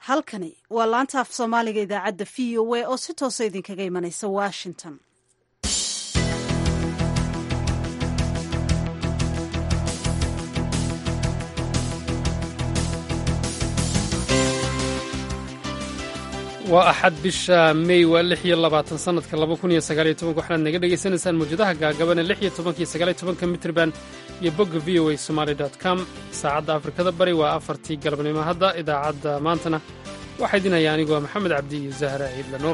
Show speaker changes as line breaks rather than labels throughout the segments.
halkani waa laanta af soomaaliga idaacadda v o a oo si toosa idinkaga imanaysa washington
waa axad bisha mey waa lix iyo labaatan sanadka laba kun iyo sagaaliyo tobanka waxaad naga dhagaysanaysaan mawjadaha gaagabane lix iyo tobanka iyo sagaaliyo tobanka mitrban iyo bogga v o a somaali dot com saacadda afrikada bari waa afartii galabnimo hadda idaacadda maantana waxaa idin haya anigoo maxamed cabdi iyo zahra ciidla nuur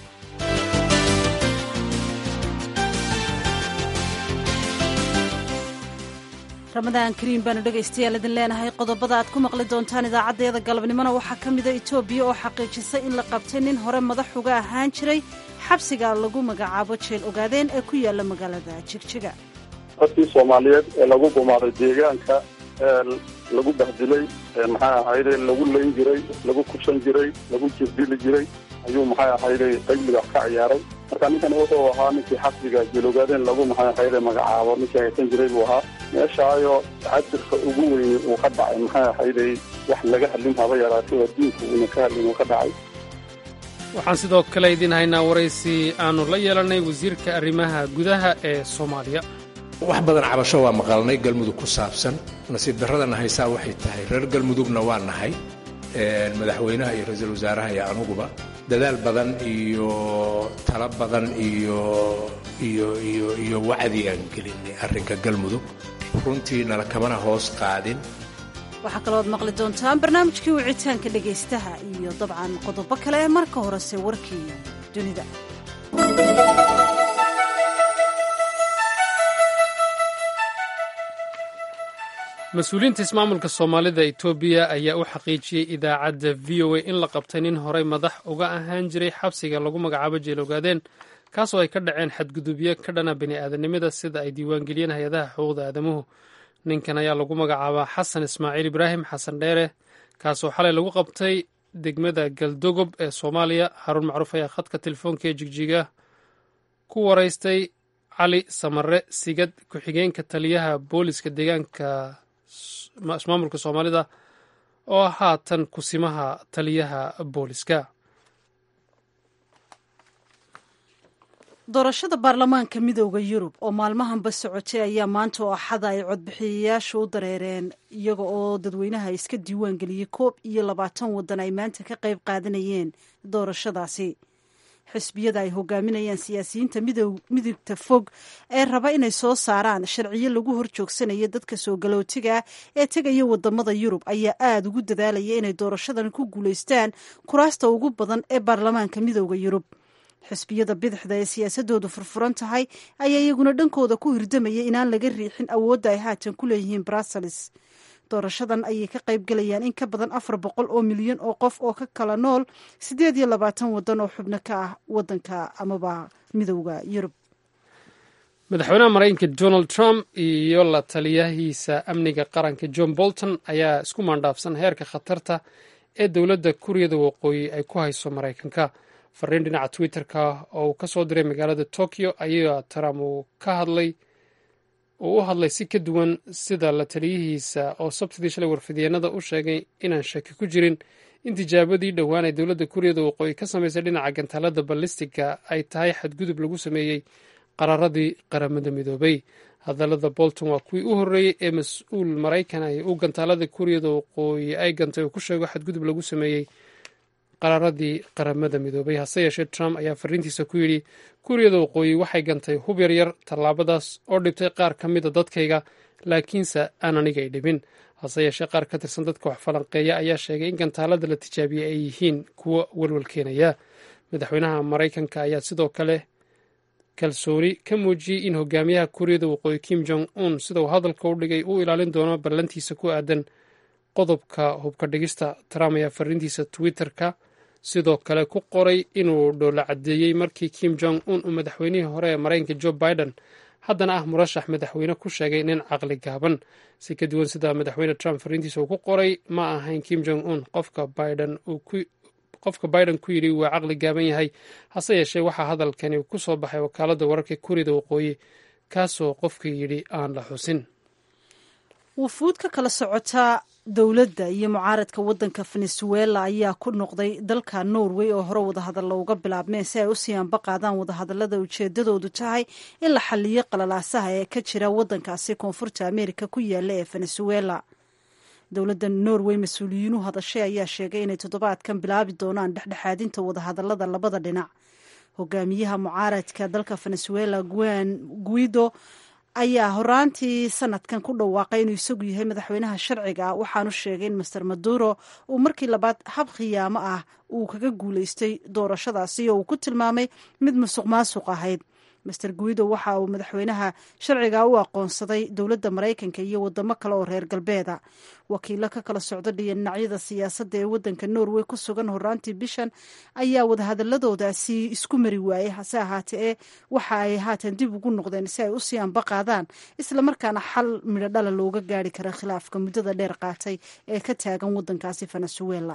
ramadaan kariim baanu dhegaystayaal idin leenahay qodobada aad ku maqli doontaan idaacaddeeda galabnimona waxaa ka mida etoobiya oo xaqiijisay in la qabtay nin hore madax uga ahaan jiray xabsiga lagu magacaabo jeel ogaadeen ee ku yaala magaalada jigjiga
dadkii soomaaliyeed ee lagu gumaaday deegaanka ee lagu bahdilay maxay ahayde lagu layn jiray lagu kushan jiray lagu jirdili jiray ayuu maxay ahayde qayliga ka ciyaaray marka ninkan wuxuu ahaa ninkii xabsiga jeelogaadeen lagu maxay ahayde magacaabo ninkii haysan jiray buu ahaa meeshaayo casirka ugu weyni uu ka dhacay maxay ahayde wax laga hadlin haba yaraatay oo diinka uuna ka hadlin uu ka dhacay
waxaan sidoo kale idiin haynaa waraysi aannu la yeelannay wasiirka arrimaha gudaha ee soomaaliya
wax badan cabasho waa maqalnay galmudug ku saabsan nasiib darradana haysaa waxay tahay reer galmudugna waa nahay madaxweynaha iyo ra-iisul wasaaraha iyo anuguba dadaal badan iyo talo badan iyo iyo iyo iyo wacdi aan gelinay arrinka galmudug runtii nala kamana hoos qaadin
waxaa kalooad maqli doontaan barnaamijkii wicitaanka dhegaystaha iyo dabcan qodobo kale marka horese warkii dunida
mas-uuliyiinta ismaamulka soomaalida etoobiya ayaa u xaqiijiyey idaacadda v o a in la qabtay nin horey madax uga ahaan jiray xabsiga lagu magacaabo jeelogaadeen kaasoo ay ka dhaceen xadgudubyo ka dhana bini'aadanimada sida ay diiwaangeliyeen hay-adaha xuquuqda aadamuhu ninkan ayaa lagu magacaabaa xasan ismaaciil ibraahim xasan dheere kaasoo xalay lagu qabtay degmada galdogob ee soomaaliya haruun macruuf ayaa khadka telefoonka ee jigjiga ku waraystay cali samare sigad ku-xigeenka taliyaha booliska deegaanka ismaamulka soomaalida oo haatan kusimaha taliyaha booliska
doorashada baarlamaanka midooda yurub oo maalmahanba socotay ayaa maanta oo axada ay codbixiyayaashu u dareereen iyaga oo dadweynaha iska diiwaan geliyey koob iyo labaatan waddan ay maanta ka qayb qaadanayeen doorashadaasi xisbiyada ay hogaaminayaan siyaasiyiinta midugta fog ee raba inay soo saaraan sharciyo lagu hor joogsanayo dadka soo galootiga ee tegaya wadamada yurub ayaa aada ugu dadaalaya inay doorashadan ku guulaystaan kuraasta ugu badan ee baarlamaanka midooda yurub xisbiyada bidixda ee siyaasadoodu furfuran tahay ayaa iyaguna dhankooda ku hirdamaya inaan laga riixin awoodda ay haatan ku leeyihiin brussels doorashadan ayay ka qayb galayaan in ka badan afar boqol oo milyan oo qof oo ka kala nool siddeed iyo labaatan waddan oo xubno ka ah waddanka amaba midowda yurub
madaxweynaha maraykanka donald trump iyo la taliyahiisa amniga qaranka john bolton ayaa isku maandhaafsan heerka khatarta ee dowladda kuuriyada waqooyi ay ku hayso maraykanka fariin dhinaca twitter-ka oo uu ka soo diray magaalada tokyo ayaa trump uu ka hadlay uu u hadlay si ka duwan sida la taliyihiisa oo sabtidii shalay warfidyeennada u sheegay inaan shaki ku jirin in tijaabadii dhowaan ee dowladda kuuriyada waqooyi ka samaysay dhinaca gantaalada ballistiga ay tahay xadgudub lagu sameeyey qaraaradii qaramada midoobay hadallada bolton waa kuwii u horreeyey ee mas-uul maraykan ay u gantaalada kuuriyada waqooyi ay gantay uu ku sheego xadgudub lagu sameeyey qaraaradii qaramada midoobay hase yeeshee trump ayaa fariintiisa ku yidhi kuuriyada waqooyi waxay gantay hub yaryar tallaabadaas oo dhibtay qaar ka mida dadkayga laakiinse aan anigay dhibin hase yeeshee qaar ka tirsan dadka wax falanqeeya ayaa sheegay in gantaalada la tijaabiyey ay yihiin kuwo welwal keenaya madaxweynaha maraykanka ayaa sidoo kale kalsooni ka muujiyey in hogaamiyaha kuuriyada waqooyi kim jong un sida uu hadalka u dhigay uu ilaalin doono ballantiisa ku aadan qodobka hubka dhigista trump ayaa fariintiisa twitter-ka sidoo kale ku qoray inuu dhoola caddeeyey markii kim jong un uu madaxweynihii hore ee maraykanka joe biden haddana ah murashax madaxweyne ku sheegay nin caqli gaaban si ka duwan sida madaxweyne trump fariintiisa uu ku qoray ma ahayn kim jong un qofka biden qofka biden ku yidhi waa caqli gaaban yahay hase yeeshee waxaa hadalkani ku soo baxay wakaaladda wararka kuuriyada waqooyi kaasoo qofka yidhi aan la xusin
wufuud ka kala socota dowladda iyo mucaaradka waddanka venezuela ayaa ku noqday dalka norway oo hore wadahadalla uga bilaabmeen si ay u sii anba qaadaan wadahadallada ujeedadoodu tahay in la xaliyo qalalaasaha ee ka jira waddankaasi koonfurta ameerika ku yaala ee venezuela dowladda norway mas-uuliyiinu hadashay ayaa sheegay inay toddobaadkan bilaabi doonaan dhexdhexaadinta wadahadallada labada dhinac hogaamiyaha mucaaradka dalka venezuela guan guido ayaa horaantii sanadkan ku dhawaaqay inuu isagu yahay madaxweynaha sharciga ah waxaanu sheegay in master maduro uu markii labaad hab khiyaamo ah uu kaga guulaystay doorashadaasi oo uu ku tilmaamay mid musuq maasuq ahayd master guido waxa uu madaxweynaha sharciga u aqoonsaday dowladda maraykanka iyo wadamo kale oo reer galbeeda wakiilo ka kala socda dhinacyada siyaasadda ee waddanka norway ku sugan horaantii bishan ayaa wadahadaladoodaasi isku mari waayey hase ahaatee ee waxa ay haatan dib ugu noqdeen si ay usii anba qaadaan islamarkaana xal midho dhala looga gaari kara khilaafka muddada dheer qaatay ee ka taagan waddankaasi venezuela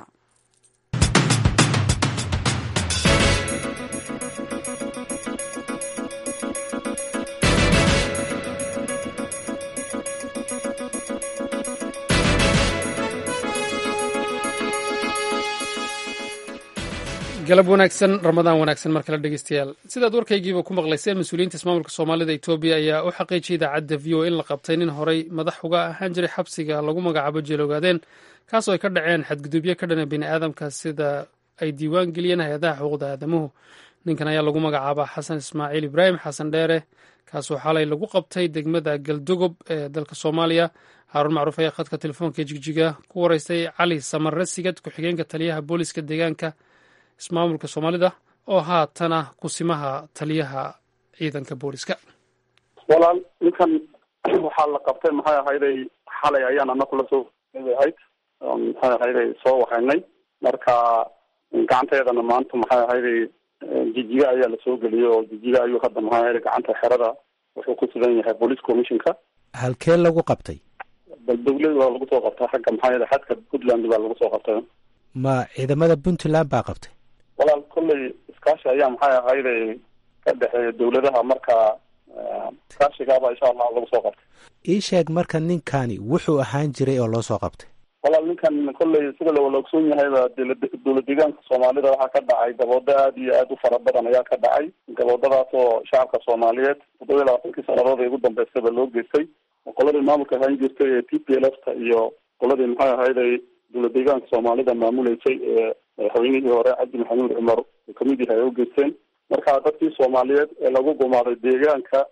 galab wanaagsan ramadaan wanaagsan mar kale dhegeystayaal sidaad warkaygiiba ku maqlayseen mas-uuliyiinta ismaamulka soomaalida etoobiya ayaa u xaqiijiyay idaacadda v o in la qabtay nin horey madax uga ahaan jiray xabsiga lagu magacaabo jeeloogaadeen kaasoo ay ka dhaceen xadgudubyo ka dhana bini aadamka sida ay diiwaan geliyeen hay-adaha xuquuqda aadamuhu ninkan ayaa lagu magacaabaa xasan ismaaciil ibraahim xasan dheere kaasoo xalay lagu qabtay degmada galdogob ee dalka soomaaliya haaruun macruuf ayaa khadka telefoonka jigjiga ku wareystay cali samarre sigad ku-xigeenka taliyaha booliska deegaanka ismaamulka soomaalida oo haatana kusimaha taliyaha ciidanka booliska
walaal ninkan waxaa la qabtay maxay ahayday xalay ayaan anaku la soo ahayd maxay ahayday soo waxaynay marka gacanteedana maanta maxay ahayday jijiga ayaa lasoo geliyey oo jijiga ayuu hadda maxay ahayday gacanta xerada wuxuu ku sugan yahay police commissionka
halkee lagu qabtay
bal dawlad waa lagu soo qabtay xagga maxay ahayday xadka puntland baa lagu soo qabtay
ma ciidamada puntland baa qabtay
walaal kolley iskaashi ayaa maxay ahayday ka dhexeeya dawladaha marka iskaashigaaba insha allah lagu soo qabtay
ii sheeg marka ninkani wuxuu ahaan jiray oo loo soo qabtay
walaal ninkan kolley sida lawala ogsoon yahayba dowlad deegaanka soomaalida waxaa ka dhacay gaboodo aada iyo aada u fara badan ayaa ka dhacay gaboodadaas oo shacabka soomaaliyeed toddoba iyo labaatankii sanadood ee ugu dambeystaba loo geystay qoladii maamulka ahaan jirtay ee t p l f ta iyo qoladii maxay ahayday dowlad deegaanka soomaalida maamuleysay ee madaxweynihii hore cabdi maxamuud cumar uu kamid yahay ay u geysteen marka dadkii soomaaliyeed ee lagu gumaaday deegaanka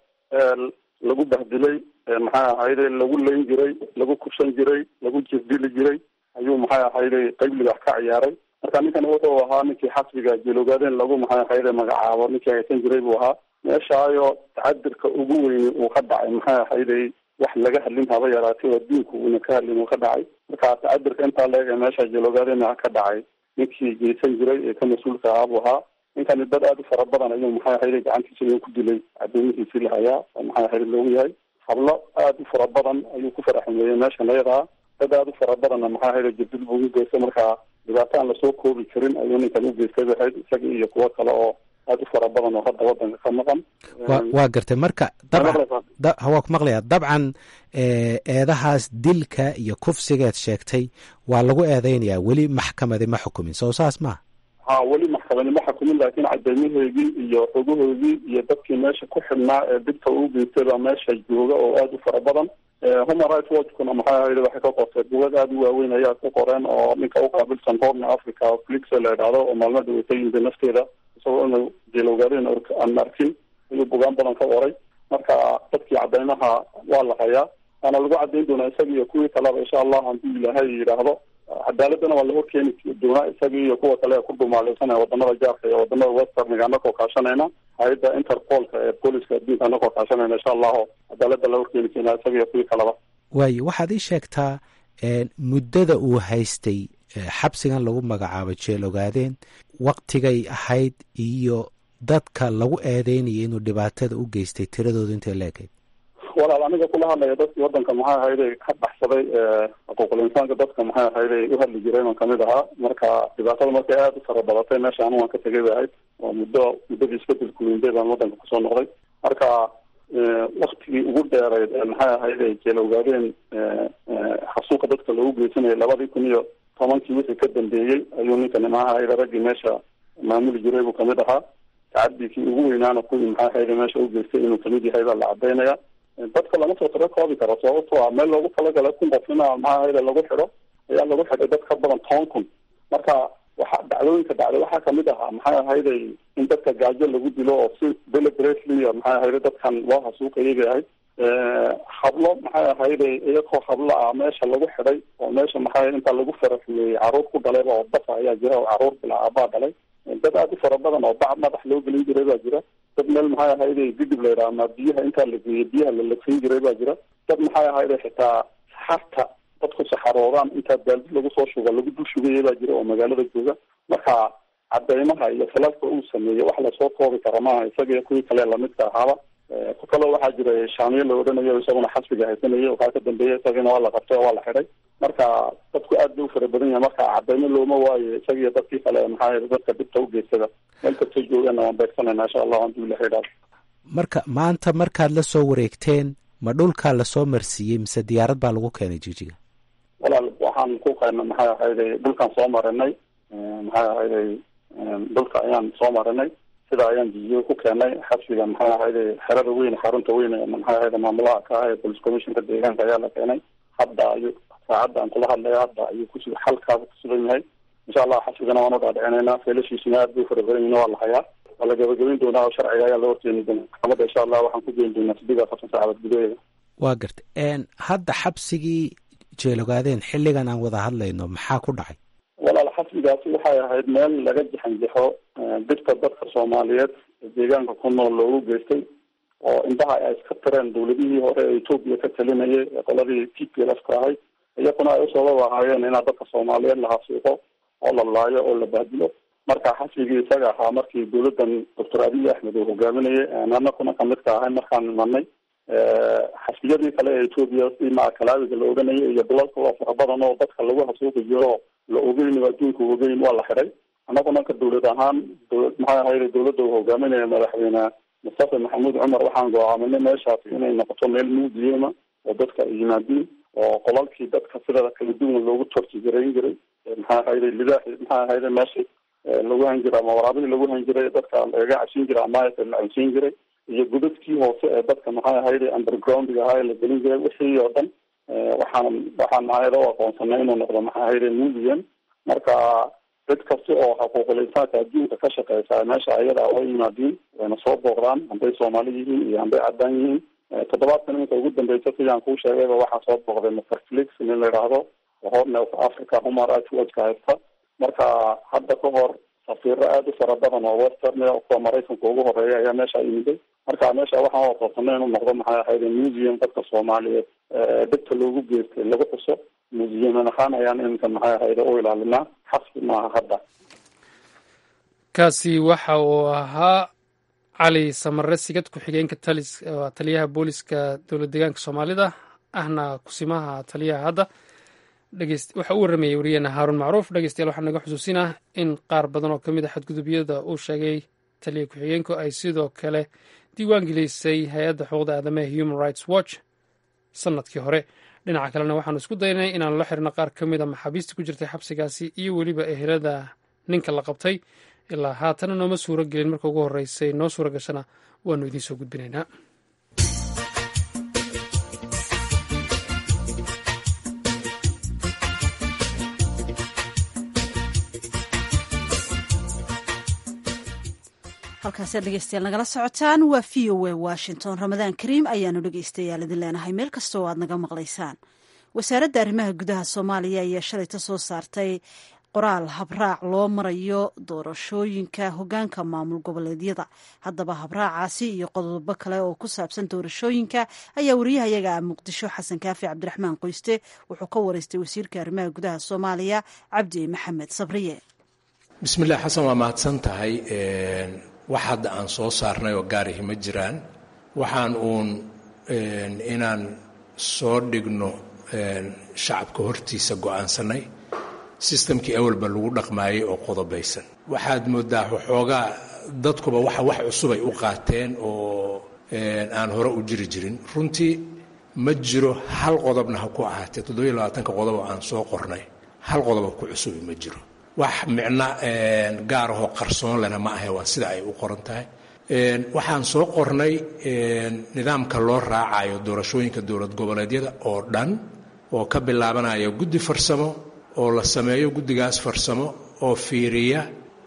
lagu bahdilay maxay ahayday lagu layn jiray lagu kushan jiray lagu jirdili jiray ayuu maxay ahayday qayb libax ka ciyaaray marka ninkan wuxuu ahaa ninkii xasbiga jeeloogaadeen lagu maxay ahayday magacaabo ninkii haysan jiray buu ahaa meeshaayo tacadirka ugu weyni uu ka dhacay maxay ahayday wax laga hadlin haba yaraatay oo adduunku uuna ka hadlin uu ka dhacay marka tacadirka intaa leeg ee meesha jeeloogaadeen ka dhacay ninkii geysan jiray ee ka mas-uulka ahaa buu ahaa ninkani dad aada u fara badan ayuu maxay ahayday gacantiisa inuu ku dilay cadoomihiisii la hayaa oo maxay ahayday loogu yahay hablo aada u fara badan ayuu ku faraxumeeyey meeshan ayadaa dad aada u fara badanna maxay ahayday jirdil buu u geystay marka dhibaato aan lasoo koobi karin ayuu ninkan u geystay bay ahayd isaga iyo kuwo kale oo aada u fara badan oo hadda wadanka ka maqan
wa waa gartay marka dabcan waa ku maqlaya dabcan eedahaas dilka iyo kufsigeed sheegtay waa lagu eedeynayaa weli maxkamadi ma xukumin soo saas maha
ha weli maxkamadi ma xukumin laakiin cadeymahoygii iyo xogahoygii iyo dadkii meesha ku xidhnaa ee dibta uu geystay baa meesha jooga oo aada u fara badan human rights watchkuna maxay ahayda waxay ka qortay bugad aada u waaweyn ayaa ku qoreen oo ninka uqaabilsan horna africa flix la idhaahdo oo maalmada way ka yimid nafteeda isagoo inuu jeelowgaadeen aan arkin ayuu bugaan badan ka qoray marka dadkii cadeymaha waa la hayaa waana lagu cadeyn doonaa isaga iyo kuwii kaleba insha allah haddii ilaahay yidhaahdo cadaaladana waa la horkeeni doonaa isaga iyo kuwa kale ee ku dhumaaleysanaya wadamada jaarka iyo wadamada westerniga anakoo kaashanayna hay-adda interpolka ee booliska adduunka anakoo kaashanayna insha allahu cadaalada la horkeeni doonaa isaga iyo kuwii kaleba
waayo waxaad ii sheegtaa muddada uu haystay xabsigan lagu magacaabo jeel ogaadeen waktigay ahayd iyo dadka lagu eedeynaya inuu dhibaatada u geystay tiradooda intay leekayd
walaal aniga kula hadlaya dadkii wadanka maxay ahayday ka baxsaday xuquuqul insaanka dadka maxay ahayday u hadli jireen oo kamid ahaa marka dhibaatada markay aada u fara badatay meesha anu waan ka tegay bay ahayd oo muddo muddadii isbedelku weyndey baan wadanka kusoo noqday marka waktigii ugu dheereyd ee maxay ahayday jeel ogaadeen xasuuqa dadka loogu geysan xasuusanaya labadii kun iyo tobankii wixii ka dambeeyey ayuu ninkani maxaa hayda raggii meesha maamuli jiray buu kamid ahaa tacadikii ugu weynaana kuwii maxaa hayda meesha u geystay inuu kamid yahay baa la cadaynaya dadka lama soo tiro koobi karo sababto a meel loogu talagalay kun qof ina maxaa hayda lagu xidho ayaa lagu xidhay dad ka badan toban kun marka waxa dhacdooyinka dhacday waxaa kamid ahaa maxay ahayday in dadka gaajo lagu dilo oo si deliberately maxay ahayda dadkan loo hasuuqayay bay ahayd hablo maxay ahayday iyagoo hablo ah meesha lagu xidhay oo meesha maxay inta lagu faraxumeeyey caruur ku dhalayba oo dafa ayaa jira oo caruur bilaa aabaa dhalay dad aada u fara badan oo bacad madax loo gelin jiray baa jira dad meel maxay ahayday didib la yidhaha ama biyaha intaa la geeyey biyaha la lagsin jiray baa jira dad maxay ahayday xitaa saxarta dadku saxaroodaan intaa baaldi lagu soo shugo lagu dul shugaya baa jira oo magaalada jooga marka cadeymaha iyo falalka uu sameeyey wax lasoo koobi kara maaha isaga kuwii kale lamidka ahaaba ku kaloo waxaa jira shaamiye la odhanayo isaguna xasbiga haysanayay waxaa ka dambeeya isagina waa la qabtay oo waa la xidhay marka dadku aad bay u fara badan yahay marka cadeymo looma waayo isaga iyo dadkii kale maxaa dadka dhibta u geystada meel kastay joogeenna waan beegsanayna insha allahu haduu ilaha idhaado
marka maanta markaad la soo wareegteen ma dhulkaa lasoo marsiiyey mise diyaarad baa lagu keenay jijiga
walaal waxaan ku keenay maxay ahayday dhulkaan soo marinay maxay ahayday dhulka ayaan soo marinay sida ayaan jijiyo ku keenay xabsiga maxay ahayday xerada weyn xarunta weyn maxay ahayda maamulaha ka ah ee police commissionka deegaanka ayaa la keenay hadda ayuu saacadda aan kula hadlaya hadda ayuu kusu xalkaaba kusugan yahay insha allah xabsigana waan u dhaadhicinaynaa feelashiisuna aad bay fara badan yihin waa la hayaa waa la gabagabayn doonaa oo sharciga ayaa la horteeni doonaa maxkamadda insha allah waxaan ku geyn doonaa sideed afartan saacadood gudaheeda
waa gartay hadda xabsigii jeelogaadeen xilligan aan wada hadlayno maxaa ku dhacay
walaal xasbigaasi waxay ahayd meel laga jaxanjaxo dhibta dadka soomaaliyeed ee deegaanka ku nool loogu geystay oo indhaha ay iska tireen dawladihii hore ee etoobiya ka talinayay ee qoladii t p l f ka ahayd iyakuna ay usabab ahaayeen inaa dadka soomaaliyeed la hasuuqo oo la laayo oo la bahdilo marka xasbigii isaga ahaa markii dawladdan doctor abiy axmed uu hogaaminayay anakuna kamid ka ahay markaan imanay xasbiyadii kale ee etoobiya si macakalaawiga la oganayay iyo dalal kaloo fara badan oo dadka lagu hasuuqi jiro la ogeyn oo adduunka ogeyn waa la xidhay annaguna ka dawlad ahaan dawlad maxay ahayda dawladda uu hogaaminaya madaxweyne mustafa maxamuud cumar waxaan go-aaminay meeshaasi inay noqoto meel muudiyema oo dadka ay yimaadiin oo qolalkii dadka sida kala duwan loogu tortigarayn jiray maxay ahayday lidaaxi maxay ahayda meesha lagu han jiray ama waraabihii lagu han jiray dadka lagaga cabsiin jiray ama la cabsiin jiray iyo godadkii hoose ee dadka maxay ahayday undergroundga ahaa ee la gelin jiray wixii oo dhan waxaan waxaan mahayada u aqoonsanay inuu noqdo maxay ahayday mudian marka cid kasta oo xuquuqul insaanka adduunka ka shaqeysa meesha ayada way yimaadiin wayna soo booqdaan hadday soomaali yihiin iyo hadday caddaan yihiin toddobaadkan iminka ugu dambeysa sidaan kuu sheegayba waxaa soo booqday master felix nin la yidhaahdo horne of africa human rights watchka haysta marka hadda ka hor safiiro aada u fara badan oo western kuwa maraykanka ugu horeeya ayaa meesha yimiday marka meesha waxaan u aqoonsanay inuu noqdo maxay ahayde museum dadka soomaaliyeed dhibta loogu geystay lagu xuso museum ahaan ayaan iminka maxay ahayde u ilaalinaa xasbi maaha hadda
kaasi waxa uu ahaa cali samare sigad ku-xigeenka talis taliyaha booliska dowlad deegaanka soomaalida ahna kusimaha taliyaha hadda waxa uu warramayay wariyeena haaruun macruuf dhegeystayaal waxaa naga xusuusinah in qaar badan oo ka mid a xadgudubyada uu sheegay taliya ku-xigeenku ay sidoo kale diiwaan gelisay hay-adda xuquuqda aadamaha human rights watch sanadkii hore dhinaca kalena waxaanu isku daynay inaanu la xirno qaar ka mid a maxaabiista ku jirtay xabsigaasi iyo weliba ehelada ninka la qabtay ilaa haatana nooma suuro gelin marka ugu horreysay noo suura gashana waanu idiin soo gudbinaynaa
halkaasiad dhegeystayaal nagala socotaan waa v o a washington ramadaan kariim ayaanu dhegeystayaal idin leenahay meel kasta oo aad naga maqlaysaan wasaaradda arrimaha gudaha soomaaliya ayaa shalayta soo saartay qoraal habraac loo marayo doorashooyinka hogaanka maamul goboleedyada haddaba habraacaasi iyo qodobo kale oo ku saabsan doorashooyinka ayaa wariyahayaga muqdisho xasan kaafi cabdiraxmaan qoyste wuxuu ka wareystay wasiirka arrimaha gudaha soomaaliya cabdi maxamed sabriye
bismillaah xasan waa mahadsan tahay wax hadda aan soo saarnay oo gaarihi ma jiraan waxaan uun inaan soo dhigno shacabka hortiisa go-aansanay sistamkii awalba lagu dhaqmaayay oo qodobaysan waxaad moodaa waxoogaa dadkuba waxa wax cusubay u qaateen oo aan hore u jiri jirin runtii ma jiro hal qodobna ha ku ahaatee toddobiyo labaatanka qodob oo aan soo qornay hal qodoboo ku cusubi ma jiro wax micno gaarahoo qarsoon lena ma ahe waa sida ay u qoran tahay waxaan soo qornay nidaamka loo raacayo doorashooyinka dowlad goboleedyada oo dhan oo ka bilaabanaya guddi farsamo oo la sameeyo guddigaas farsamo oo fiiriya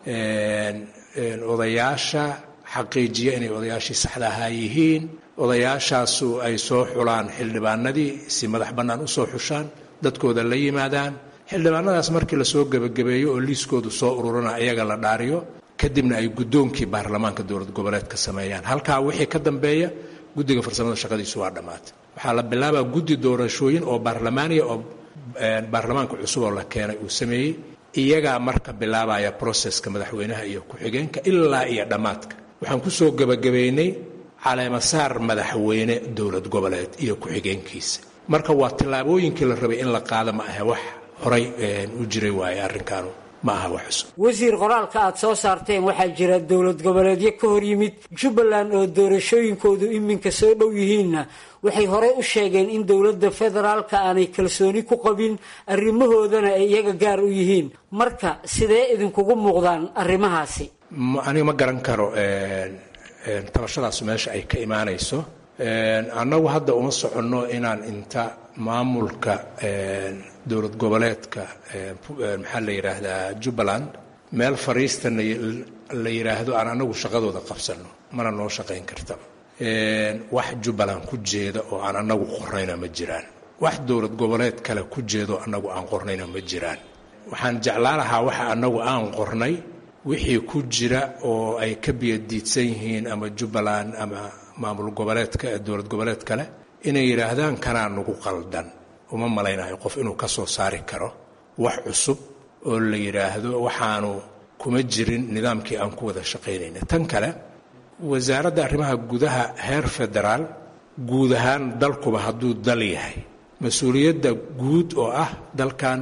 odayaasha xaqiijiya inay odayaashii saxda ahaa yihiin odayaashaasu ay soo xulaan xildhibaanadii si madax bannaan u soo xushaan dadkooda la yimaadaan xildhibaanadaas markii lasoo gebagabeeyo oo liiskoodu soo ururana iyaga la dhaariyo kadibna ay guddoonkii baarlamaanka dowlad goboleedka sameeyaan halkaa wixii ka dambeeya guddiga farsamada shaqadiisu waa dhammaatay waxaa la bilaabaa guddi doorashooyin oo baarlamaaniya oo baarlamaanka cusub oo la keenay uu sameeyey iyagaa marka bilaabaya broseska madaxweynaha iyo ku-xigeenka ilaa iyo dhammaadka waxaan kusoo gebagabeynay caleemasaar madaxweyne dowlad goboleed iyo ku-xigeenkiisa marka waa tillaabooyinkii la rabay in la qaado ma ahe wax horay u jiray waaye arrinkaanu ma aha wax cusub
wasiir qoraalka aad soo saarteen waxaa jira dowlad goboleedyo ka hor yimid jubbaland oo doorashooyinkoodu iminka soo dhow yihiinna waxay horey u sheegeen in dowladda federaalka aanay kalsooni ku qabin arrimahoodana ay iyaga gaar u yihiin marka sidee idinkugu muuqdaan arrimahaasi
aniga ma garan karo tabashadaas meesha ay ka imaanayso annagu hadda uma soconno inaan inta maamulka dowlad goboleedka maxaa la yidhaahdaa jubbaland meel fariista la yidhaahdo aan annagu shaqadooda qabsanno mana noo shaqayn kartaba wax jubbaland ku jeeda oo aan annagu qornayna ma jiraan wax dowlad goboleed kale ku jeedo annagu aan qornayna ma jiraan waxaan jeclaan lahaa waxa annagu aan qornay wixii ku jira oo ay ka biyadiidsan yihiin ama jubbaland ama maamul goboleedka dowlad goboleed kale inay yidhaahdaan kanaa nagu qaldan uma malaynayo qof inuu ka soo saari karo wax cusub oo la yidhaahdo waxaanu kuma jirin nidaamkii aan ku wada shaqaynayna tan kale wasaaradda arrimaha gudaha heer federaal guud ahaan dalkuba hadduu dal yahay mas-uuliyadda guud oo ah dalkan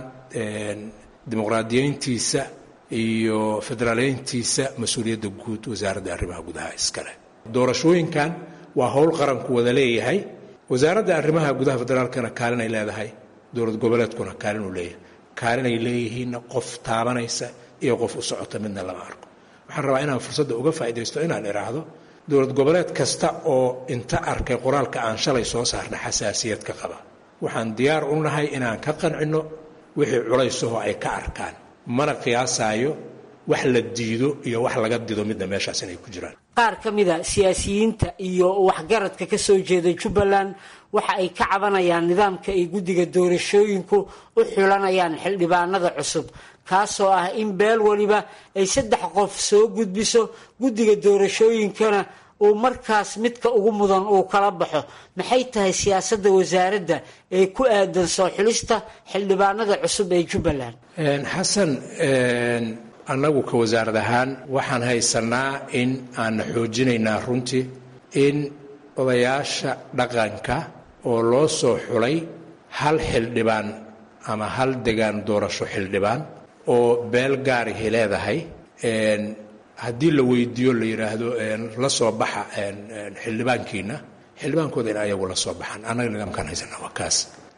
dimuqraadiyeyntiisa iyo federaaleyntiisa mas-uuliyadda guud wasaaradda arrimaha gudaha iskale doorashooyinkan waa howl qaranku wada leeyahay wasaaradda arrimaha gudaha federaalkana kaalinay leedahay dowlad goboleedkuna kaalinuu leeyahay kaalinay leeyihiinna qof taabanaysa iyo qof u socota midna lama arko waxaan rabaa inaan fursadda uga faa'iidaysto inaan idhaahdo dowlad goboleed kasta oo inta arkay qoraalka aan shalay soo saarna xasaasiyad ka qaba waxaan diyaar u nahay inaan ka qancinno wixii culaysahoo ay ka arkaan mana qiyaasaayo wax la diido iyo wax laga dido midna meeshaas inay ku jiraan
qaar ka mida siyaasiyiinta iyo waxgaradka ka soo jeeda jubbaland waxa ay ka cabanayaan nidaamka ay guddiga doorashooyinku u xulanayaan xildhibaanada cusub kaasoo ah in beel waliba ay saddex qof soo gudbiso guddiga doorashooyinkana uu markaas midka ugu mudan uu kala baxo maxay tahay siyaasadda wasaaradda ee ku aadan soo xulista xildhibaanada cusub ee jubbaland
xasan annagu ka wasaarad ahaan waxaan haysanaa in aanna xoojinaynaa runtii in odayaasha dhaqanka oo loo soo xulay hal xildhibaan ama hal degaan doorasho xildhibaan oo beel gaarihi leedahay haddii la weydiiyo la yidhaahdo la soo baxa xildhibaankiina xildhibaankooda in ayagu la soo baxaan annaga nidaamkaan haysanaa waa kaas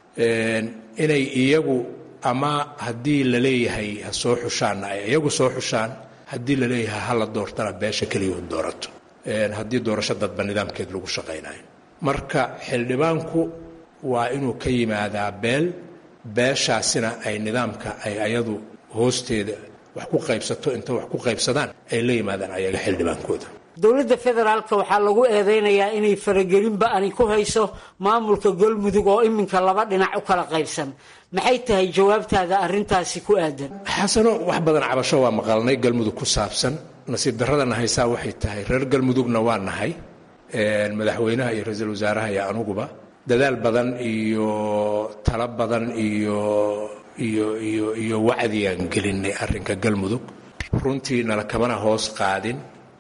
inay iyagu ama haddii la leeyahay ha soo xushaanna ay iyagu soo xushaan haddii la leeyahay ha la doortana beesha keliya u doorato haddii doorasho dadba nidaamkeed lagu shaqaynayo marka xildhibaanku waa inuu ka yimaadaa beel beeshaasina ay nidaamka ay ayadu hoosteeda wax ku qaybsato inta wax ku qaybsadaan ay la yimaadaan ayaga xildhibaankooda
dowladda federaalka waxaa lagu eedeynayaa inay faragelinba ani ku hayso maamulka galmudug oo iminka laba dhinac u kala qaybsan maxay tahay jawaabtaada arrintaasi ku aadan
xasano wax badan cabasho waa maqalnay galmudug ku saabsan nasiib darradana haysaa waxay tahay reer galmudugna waa nahay madaxweynaha iyo ra-iisul wasaaraha iyo anuguba dadaal badan iyo talo badan iyo iyo iyo iyo wacdigaan gelinay arrinka galmudug runtii nala kamana hoos qaadin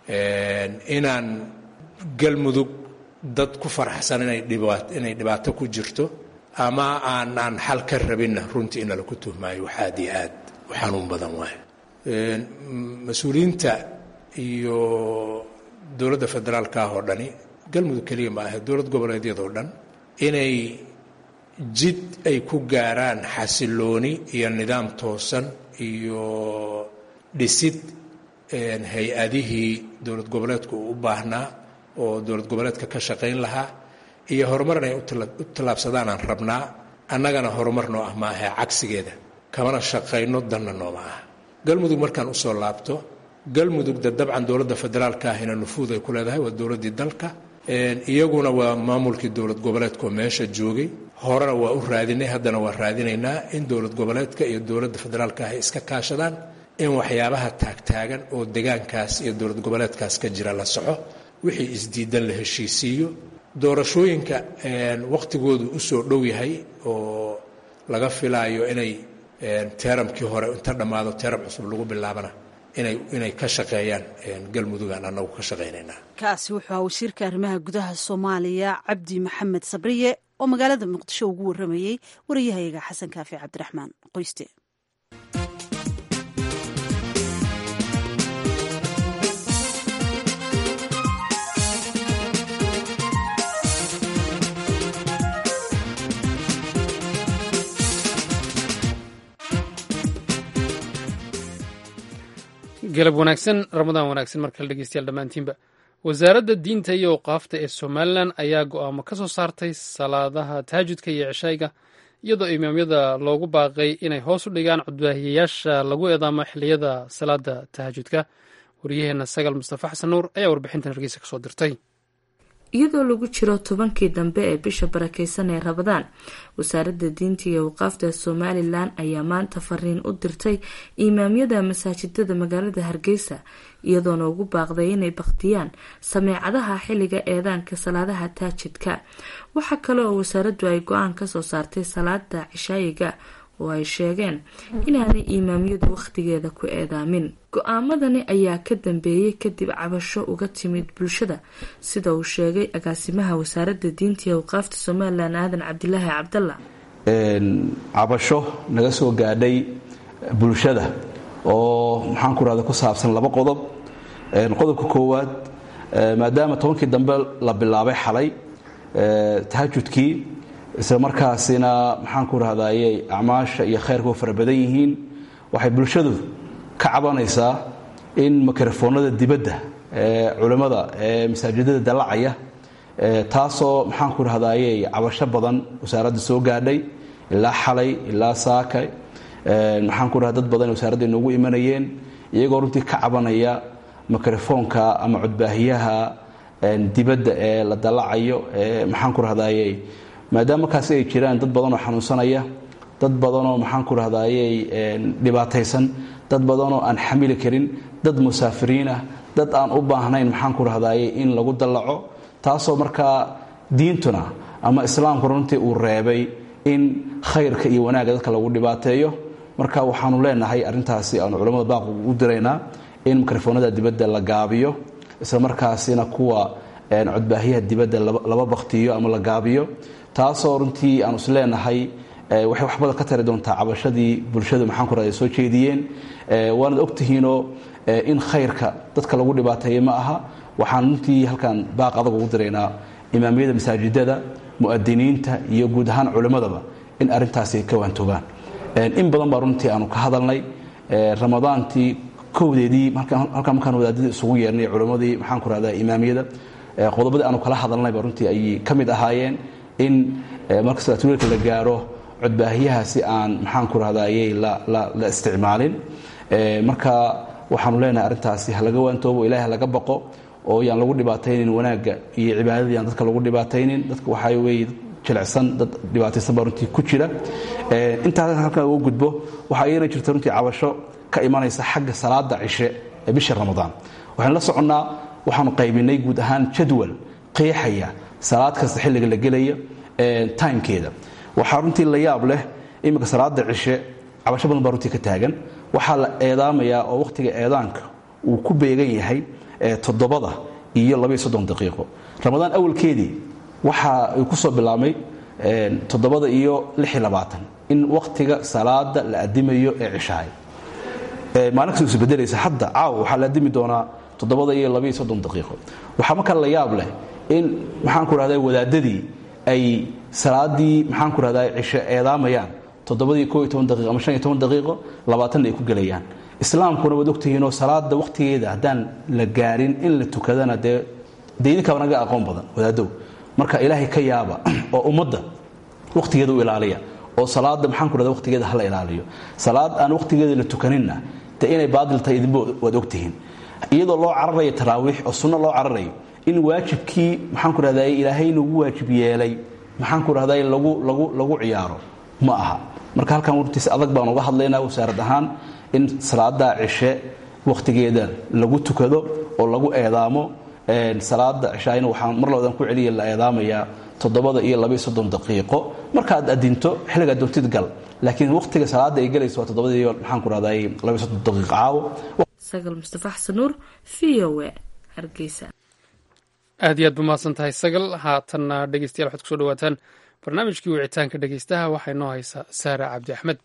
inaan galmudug dad ku faraxsan inay inay dhibaato ku jirto ama aanaan xal ka rabinna runtii in nala ku tuhmaayo wax aad iyo aad u xanuun badan waayo mas-uuliyiinta iyo dowladda federaalka ah oo dhani galmudug keliya ma ahe dowlad goboleedyadoo dhan inay jid ay ku gaaraan xasilooni iyo nidaam toosan iyo dhisid hay-adihii dowlad goboleedku uu u baahnaa oo dowlad goboleedka ka shaqayn lahaa iyo horumar inay u tallaabsadaan aan rabnaa annagana horumar noo ah maaha cagsigeeda kamana shaqayno danna nooma ah galmudug markaan usoo laabto galmudugda dabcan dowladda federaalka ahina nufuud ay ku leedahay waa dowladdii dalka iyaguna waa maamulkii dowlad goboleedkaoo meesha joogay horena waa u raadinay haddana waa raadinaynaa in dowlad goboleedka iyo dowladda federaalka ahy iska kaashadaan in waxyaabaha taagtaagan oo degaankaas iyo dowlad goboleedkaas ka jira la soco wixii isdiidan la heshiisiiyo doorashooyinka wakhtigoodu usoo dhow yahay oo laga filaayo inay teeramkii hore inta dhammaado teeram cusub lagu bilaabana inay inay ka shaqeeyaan galmudugaan annagu ka shaqaynaynaa
kaasi wuxuu ahaa wasiirka arrimaha gudaha soomaaliya cabdi maxamed sabriye oo magaalada muqdisho ugu warramayey wariyahayaga xasan kaafi cabdiraxmaan qoyste
galab wanaagsan ramadaan wanaagsan markale dhegeystayaal dhammaantiinba wasaaradda diinta iyo awqaafta ee somalilan ayaa go'aamo ka soo saartay salaadaha taajudka iyo cishayga iyadoo imaamyada loogu baaqay inay hoos u dhigaan cudbaahiyayaasha lagu eedaamo xilliyada salaada tahajudka wariyaheenna sagal mustafa xasan nuur ayaa warbixintan hargeysa kasoo dirtay
iyadoo lagu jiro tobankii dambe ee bisha barakeysan ee rabadaan wasaaradda diinta iyo awqaafta somalilan ayaa maanta fariin u dirtay imaamyada masaajidada magaalada hargeysa iyadoona ugu baaqday inay bakhtiyaan sameecadaha xilliga eedaanka salaadaha taajidka waxaa kale oo wasaaraddu ay go-aan kasoo saartay salaada cishaayiga oo ay sheegeen inaanay imaamyadu wakhtigeeda ku eedaamin go-aamadani ayaa ka dambeeyey kadib cabasho uga timid bulshada sida uu sheegay agaasimaha wasaaradda diinta iyo awqaafta somalilan aadan cabdilaahi cabdalla
cabasho naga soo gaadhay bulshada oo maxaan ku rahda ku saabsan laba qodob qodobka koowaad maadaama tobankii dambe la bilaabay xalay tahajudkii isla markaasina maxaan ku rahdayey acmaasha iyo khayrka u fara badan yihiin waxay bulshadu ka cabanaysaa in mikrofoonada dibadda ee culimmada ee masaajidada dallacaya taasoo maxaan ku rahdayey cabasho badan wasaaradda soo gaadhay ilaa xalay ilaa saakay maxaan ku rahda dad badan wasaaradda inoogu imanayeen iyagoo runtii ka cabanaya mikrofoonka ama codbaahiyaha dibadda ee la dallacayo ee maxaan ku rahdayey maadaama markaasi ay jiraan dad badanoo xanuunsanaya dad badanoo maxaan ku rahdayey dhibaataysan dad badanoo aan xamili karin dad musaafiriin ah dad aan u baahnayn maxaan ku rahdayey in lagu dallaco taasoo markaa diintuna ama islaamku runtii uu reebay in khayrka iyo wanaagga dadka lagu dhibaateeyo marka waxaanu leenahay arrintaasi aanu culammada baaq u diraynaa in mikrofoonada dibadda la gaabiyo isla markaasina kuwa codbaahiyaha dibadda laba baktiyo ama la gaabiyo taasoo runtii aanu is leenahay waxay wax badan ka tari doontaa cabashadii bulshadu maxaan ku rahda soo jeediyeen waanad ogtihiinoo in khayrka dadka lagu dhibaateeya ma aha waxaan runtii halkan baaq adag ugu diraynaa imaamiyada masaajidada mu'adiniinta iyo guud ahaan culimmadaba in arrintaasi ay ka waantoogaan in badan baa runtii aanu ka hadalnay ramadaantii kowdeedii halkan markaan wadaadadii isugu yeernay culimmadii maxaan ku rahda imaamiyada qodobadii aanu kala hadalnayba runtii ayay ka mid ahaayeen in marka salaatuleelka la gaaro codbaahiyahaasi aan maxaan ku rahdayey la isticmaalin marka waxaanu leenahay arrintaasi ha laga waantoobo ilaahi laga baqo oo yaan lagu dhibaataynin wanaagga iyo cibaadadii aan dadka lagu dhibaataynin dadka waxaa weeye jilicsan dad dhibaataysan baa runtii ku jira intaas halkan uga gudbo waxaa iyana jirta runtii cabasho ka imanaysa xagga salaada cishe ee bisha ramadaan waxaan la soconnaa waxaanu qaybinay guud ahaan jadwal qeexaya salaad kasta xilliga la gelaya timekeeda waxaa runtii la yaab leh iminka salaada cishe cabasho badan baa runtii ka taagan waxaa la eedaamayaa oo wakhtiga eedaanka uu ku beegan yahay toddobada iyo labaiyo soddon daqiiqo ramadaan awalkeedii waxa uu ku soo bilaabmay toddobada iyo lix iyo labaatan in wakhtiga salaada la adimayo ee cishahay maalin kasta isbedelaysa hadda caawa waxaa la adimi doonaa toddobada iyo labaiyo soddon daqiiqo waxaa markaa la yaab leh in maxaan ku rahda wadaadadii ay salaadii maxaan ku rahdaa cisho eedaamayaan toddobadii koo iyo toban daqiiqo ama shan iyo toban daqiiqo labaatanna ay ku gelayaan islaamkuna waad ogtihiinoo salaada wakhtigeeda haddaan la gaarin in la tukadana dee dee idinkaaba naga aqoon badan wadaadow marka ilaahay ka yaaba oo ummadda wakhtigeeda u ilaaliya oo salaada maxaan ku rahda wakhtigeeda hala ilaaliyo salaad aan wakhtigeeda la tukaninna dee inay baadil tahay idinba waad ogtihiin iyadoo loo cararayo taraawiix oo sunno loo cararayo in waajibkii maxaan ku rahday ilaahay nagu waajib yeelay maxaan ku rahday lagu lagu lagu ciyaaro ma aha marka halkan wartiis adag baan uga hadlaynaa wasaarad ahaan in salaada cishe wakhtigeeda lagu tukado oo lagu eedaamo salaada cishaayna waxaan mar labadan ku celiya la eedaamayaa toddobada iyo labaiyo soddon daqiiqo markaad adinto xilligaad doontid gal laakiin wakhtiga salaada ay galayso waa toddobada iyo maxaan ku rahday labaiyo soddon daqiiqo caawo
sagal mustafa xasan nuur v o w hargeysa
aad iyo aad ba mahadsan tahay sagal haatanna dhegeystayaal waxaad kusoo dhawaataan barnaamijkii wicitaanka dhegeystaha waxaa inoo haysaa saara cabdi axmed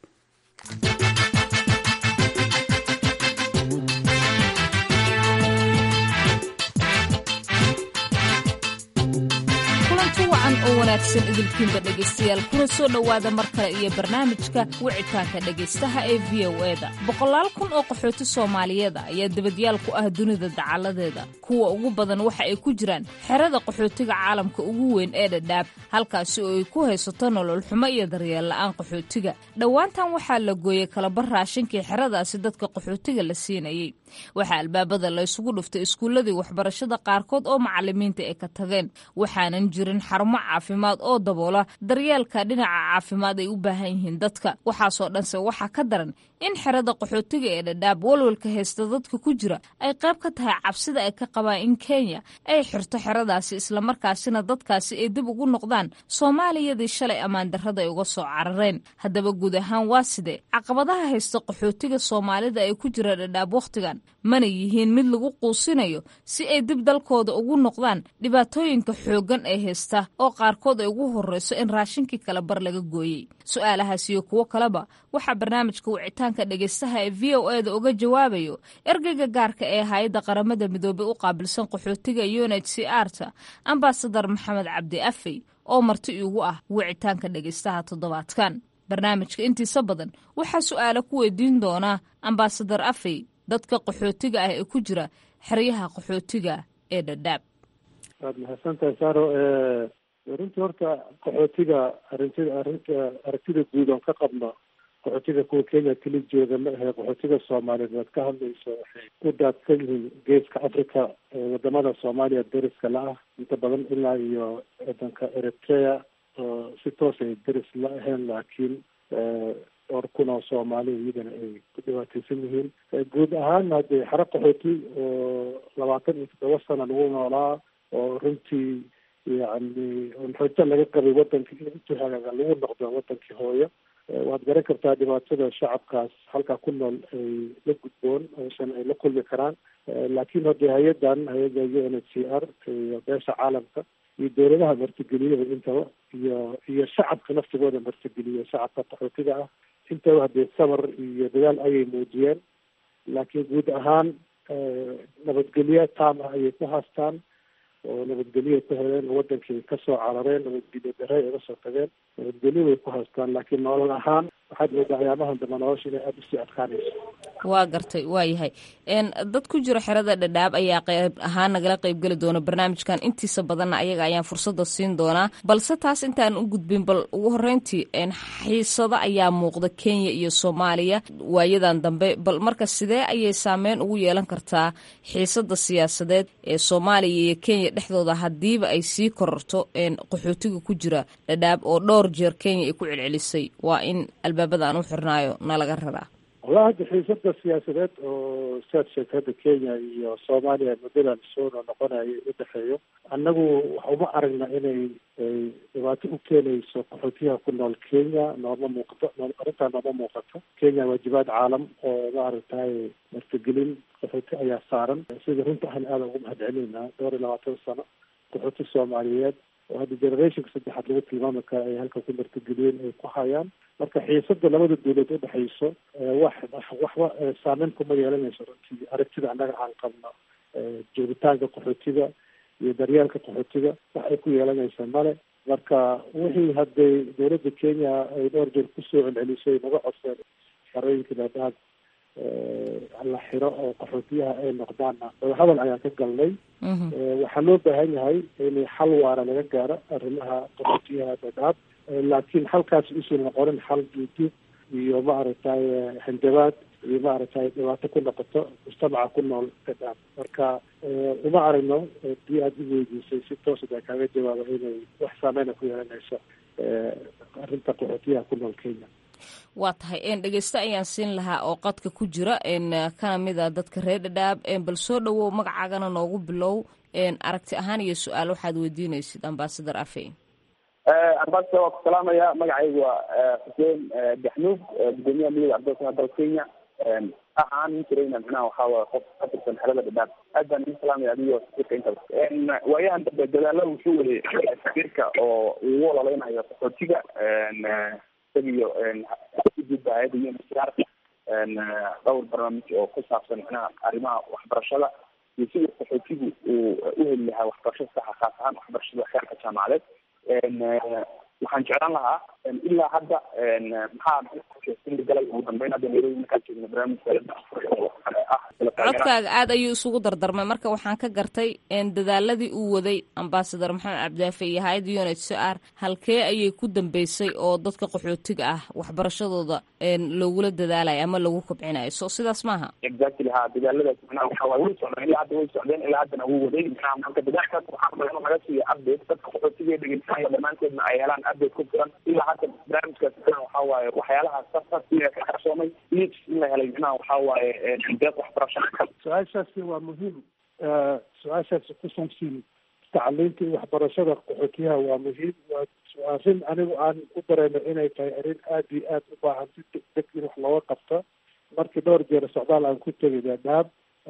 oo wanaagsan idilkiinba dhegaystayaal kuna soo dhowaada mar kale iyo barnaamijka wicitaanka dhegaystaha ee v o eda boqolaal kun oo qaxooti soomaaliyeeda ayaa debadyaal ku ah dunida dacaladeeda kuwa ugu badan waxa ay ku jiraan xerada qaxootiga caalamka ugu weyn ee dhadhaab halkaasi oo ay ku haysato nolol xumo iyo daryeel la'aan qaxootiga dhowaantan waxaa la gooyey kalabar raashinkii xeradaasi dadka qaxootiga la siinayey waxaa albaabada la ysugu dhuftay iskuulladii waxbarashada qaarkood oo macalimiinta ay ka tageen waxaanan jirin xarumo caafimaad oo daboola daryeelka dhinaca caafimaad ay u baahan yihiin dadka waxaasoo dhanse waxaa ka daran in xerada qaxootiga ee dhadhaab walwalka haysta dadka ku jira ay qayb ka tahay cabsida ay ka qabaan in kenya ay xirto xeradaasi islamarkaasina dadkaasi ay dib ugu noqdaan soomaaliyadii shalay ammaan darrada ay uga soo carareen haddaba guud ahaan waa sidee caqabadaha haysta qaxootiga soomaalida ee ku jira dhadhaab wakhtigan mana yihiin mid lagu quusinayo si ay dib dalkooda ugu noqdaan dhibaatooyinka xooggan ee haysta oo qaarkood ay ugu horreyso in raashinkii kala bar laga gooyey su-aalahaas iyo kuwo kaleba waxaa barnaamijka wicitaanka dhegaystaha ee v o eda uga jawaabayo ergeyga gaarka ee hay-adda qaramada midoobey u qaabilsan qaxootiga unh c arta ambasadar maxamed cabdi afey oo marti iigu ah wicitaanka dhegaystaha toddobaadkan barnaamijka intiisa badan waxaa su-aalo ku weydiin doonaa ambasadar afey dadka qaxootiga ah ee ku jira xeryaha qaxootiga ee dhadhaab
waad mahadsantahay saaro runtii horta qaxootiga arintida arinta aragtida guud oon ka qabno qaxootiga kuwa kenya keli jooga ma ahe qaxootiga soomaaliyeed waad ka hadlayso waxay u daadsan yihiin geeska africa wadamada soomaaliya deriska la ah inta badan ilaa iyo wadanka eritrea oo si toos ay deris la ahayn laakiin dhowr kun oo soomaali iyagana ay ku dhibaateysan yihiin guud ahaan haddee xero qaxooti oo labaatan iyo toddoba sana lagu noolaa oo runtii yacni rajo laga qabay wadankii in intuu hagaaga lagu noqdo wadankii hooyo waad garan kartaa dhibaatada shacabkaas halkaa ku nool ay la gudboon aysan ay la kulmi karaan laakiin haddee hay-adan hay-adda u n h c r iyo beesha caalamka iyo dowladaha martigeliyada intaba iyo iyo shacabka naftigooda martigeliya shacabka qaxootiga ah intaba haddee sabar iyo dadaal ayay muujiyeen laakiin guud ahaan nabadgelyo taam ah ayay ku haastaan oo nabadgelyoay ku heleen wadankii kasoo carareen nabadgelyo dare ay uga soo tageen nabadgelyo way ku haystaan laakiin nolol ahaan waxaad moodaa ayaamahan dambe nolosha inay aada usii adkaanayso
waa gartay waa yahay dad ku jira xerada dhadhaab ayaa qayb ahaan nagala qaybgeli doona barnaamijkan intiisa badanna ayaga ayaan fursada siin doonaa balse taas intaan u gudbin bal ugu horeyntii xiisado ayaa muuqda kenya iyo soomaaliya waayadan dambe bal marka sidee ayay saameyn ugu yeelan kartaa xiisada siyaasadeed ee soomaaliya iyo kenya dhexdooda hadiiba ay sii kororto qaxootiga ku jira dhadhaab oo dhowr jeer kenya ay ku celcelisay waa in albaabada aan u xirnaayo nalaga raraa
walaa hadda xiisada siyaasadeed oo siaad sheegtay hadda kenya iyo soomaaliya muddadan soo noqonayo u dhexeeyo annagu waxa uma aragna inay ay dhibaato u keenayso qaxootiyaha ku nool kenya nooma muuqato arrintaa nooma muuqato kenya waajibaad caalam oo maaragtay martigelin qaxooti ayaa saaran sida runta ahna aada ugu mahad celinayna dhowr iyo labaatan sano qaxooti soomaaliyeed oo hadda generationka saddexaad lagu tilmaami kara ay halka ku martigeliyeen ay ku hayaan marka xiisada labada dawlad udhexayso wax waxba saameyn kuma yeelanayso runtii aragtida annaga aan qabno joogitaanka qaxootiga iyo daryeelka qaxootiga wax ay ku yeelanaysa male marka wixii hadday dowladda kenya ay dhowr jeer kusoo celcelisay naga codseen xerooyinka dhadhaab la xiro oo qaxootiyaha ay noqdaanna wadahadal ayaan ka galnay waxaa loo baahan yahay in xal waara laga gaaro arrimaha qaxootiyaha dhadhaab laakiin halkaas usan noqonin xal duuduub iyo maaragtay hanjabaad iyo maaragtay dhibaato ku noqoto mujtamaca ku nool dhadhaab marka uma aragno hadii aada u weydiisay si toos baa kaaga jawaaba inay wax saameyna ku yeelanayso arrinta qaxootiyaha ku nool kenya
waa tahay dhegeysto ayaan siin lahaa oo qadka ku jira kana mid a dadka reer dhadhaab bal soo dhowow magacaagana noogu bilow aragti ahaan iyo su-aal waxaad weydiinaysid ambasador afey
ambassador waa ku salaamaya magacaygu waa xuseen gaxnuug gudoomiyaha midooda ardayda dalka kenya ahaan nin jirayna micnaha waxaa waye qof ka tirsan xelada dhadhaab aad baan idin salaamaya adigo safiirka intaba waayahan dambe dadaala wuxuu waday safiirka oo ugu ololeynayo qaxootiga isagiyo gudba hay-adda uncr dhowr barnaamij oo ku saabsan micnaha arrimaha waxbarashada iyo sidii qaxootigu uu u heli lahaa waxbarasho saxa khaas ahaan waxbarashada xeerka jaamacadeed waxaan jeclaan lahaa ilaa hadda maxaa galay ugu dambeyn hadda nairobi markaan joogno barnaamijka
codkaaga aad ayuu isugu dardarmay marka waxaan ka gartay dadaaladii uu waday ambasador maxamed cabdaafe iyo hay-adda unit c r halkee ayay ku dambeysay oo dadka qaxootiga ah waxbarashadooda loogula dadaalayo ama lagu kobcinayo so sidaas maaha
exactly ha dadaaladaas manaha waxa waay way socdeen ilaa hadda way socdeen ilaa haddana wuu waday manaha marka dadaalkaas waxaan rabaa inuu naga siiyo update dadka qaxootiga ee dhegeysanaya dhammaanteedna ay helaan update ku filan ilaa hadda barnaamijkaas manaha waxa waaye waxyaalaha safar iyo ka qarsoomay leads in la helay manaha waxa waaye deeq waxbarasho
su-aashaasi waa muhiim su-aashaasi ku saabsan tacliinta iyo waxbarashada qaxootiyaha waa muhiim waa arrin anigu aan u dareemay inay tahay arrin aada iyo aada u baahan si degdeg in wax looga qabto markii dhowr jeer socdaal aan ku tegay dhadhaab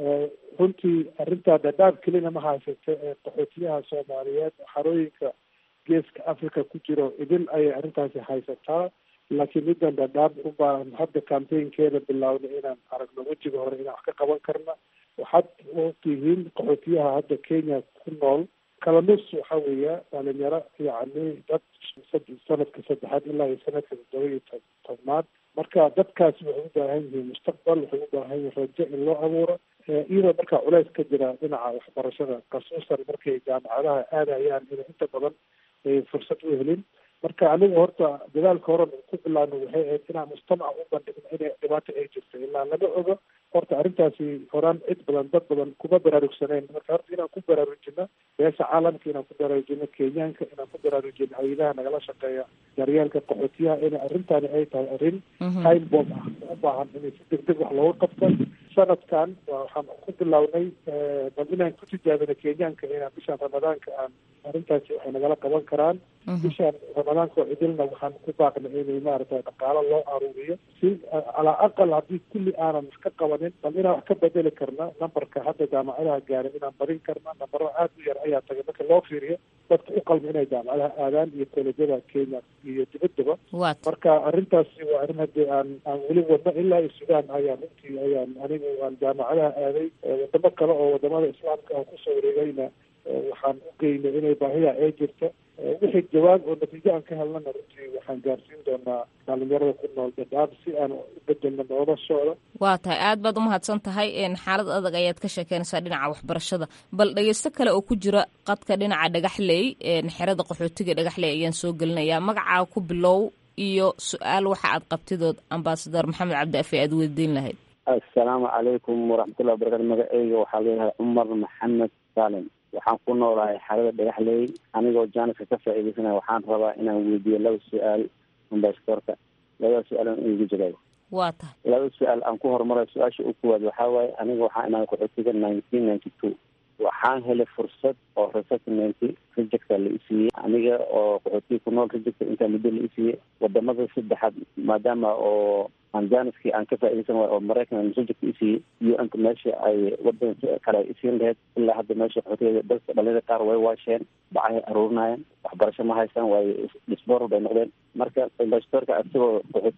runtii arrintaa dhadhaab kelina ma haysata ee qaxootiyaha soomaaliyeed xarooyinka geeska africa ku jiro idin ayay arrintaasi haysataa laakiin middan dhadhaab u baahan hadda campaignkeeda bilaawna inaan aragno wejiga hore inaan wax ka qaban karna waxaad ogtihiin qaxootiyaha hadda kenya ku nool kala nus waxa weeya dhalinyaro yacni dad sanadka saddexaad ilaa iyo sanadka toddoba iyo tobnaad marka dadkaasi waxay u baahan yihiin mustaqbal waxay u baahan yihiin rajo in loo abuuro iyadoo markaa culeys ka jira dhinaca waxbarashada khasuusan markay jaamacadaha aadayaan inay inta badan fursad u helin marka anigu horta dadaalka horan ku bilaabno waxay ahayd inaan mujtamaca u bandhigno inay dhibaato ay jirto ilaa lama ogo horta arrintaasi horaan cid badan dad badan kuma baraarugsaneyn marka horta inaan ku baraarujino beesha caalamka inaan ku baraarujino kenyaanka inaan ku baraarujino hay-adaha nagala shaqeeya daryeelka qaxootiyaha inay arrintaani ay tahay arrin time bomb ah u baahan inay si deg deg wax looga qabto sanadkan waxaan ku bilownay bal inaan ku tijaabino kenyaanka inaan bishaan ramadaanka aan arrintaasi waxay nagala qaban karaan bishaan ramadaanka oo cidilna waxaan ku baaqnay inay maaragtay dhaqaalo loo aruuriyo si calaa aqal haddii kulli aanan wax ka qabanin bal inaan wax ka bedeli karna numberka hadda jaamacadaha gaarin inaan badin karna nambaro aada u yar ayaa tagay marka loo fiiriyo dadka u qalma inay jaamacadaha aadaan iyo kolejyada kenya iyo dibaddaba marka arrintaasi waa arrin haddii aan aan weli wadno ilaa iyo sudan ayaan runtii ayaan anigu aan jaamacadaha aaday wadamo kale oo wadamada islaamka aan kusoo wareegayna waxaan u geynay inay baahida ay jirto wixii jawaab oo natiijo aan ka helnana runtii waxaan gaarsiin doonaa dhalinyarada ku nool dhadhaab si aan u bedelno noloshooda
waa tahay aad baad umahadsan tahay xaalad adag ayaad ka sheekeynaysaa dhinaca waxbarashada bal dhegeysto kale oo ku jira qadka dhinaca dhagaxley xerada qaxootiga dhagaxley ayaan soo gelinayaa magacaa ku bilow iyo su-aal waxa aad qabtidood ambasador maxamed cabdi afe aad weydiin lahayd
assalaamu calaykum waraxmatullahi wabarakatu magaceyga waxaa leeyahay cumar maxamed saalim waxaan ku noolahay xaalada dhagaxley anigoo jaaniska ka faa'iidaysanaya waxaan rabaa inaan weydiiyo laba su-aal ambasadorka labada su-aal aan igu jirayo
waa tahay
laba su-aal aan ku horumarayo su-aasha u kuwaad waxaa waaye aniga waxaa imaaday qaxootiga nineteen ninety two waxaan helay fursad oo resettlement rejecta la isiiyey aniga oo qaxootiga ku nool rejecta intaa muddo la isiiyey wadamada saddexaad maadaama oo aan janiskii aan ka faaidaysan waay oo maraykan reject isiiyey u n-ka meesha ay wadanka kale ay isiin lahayd ilaa hadda meesha qaxootiga dadka dhalinyada qaar way waasheen bacahay aruurinayeen waxbarasho ma haystaan waayo disboral bay noqdeen marka ambasadorka isagoo qaxootiga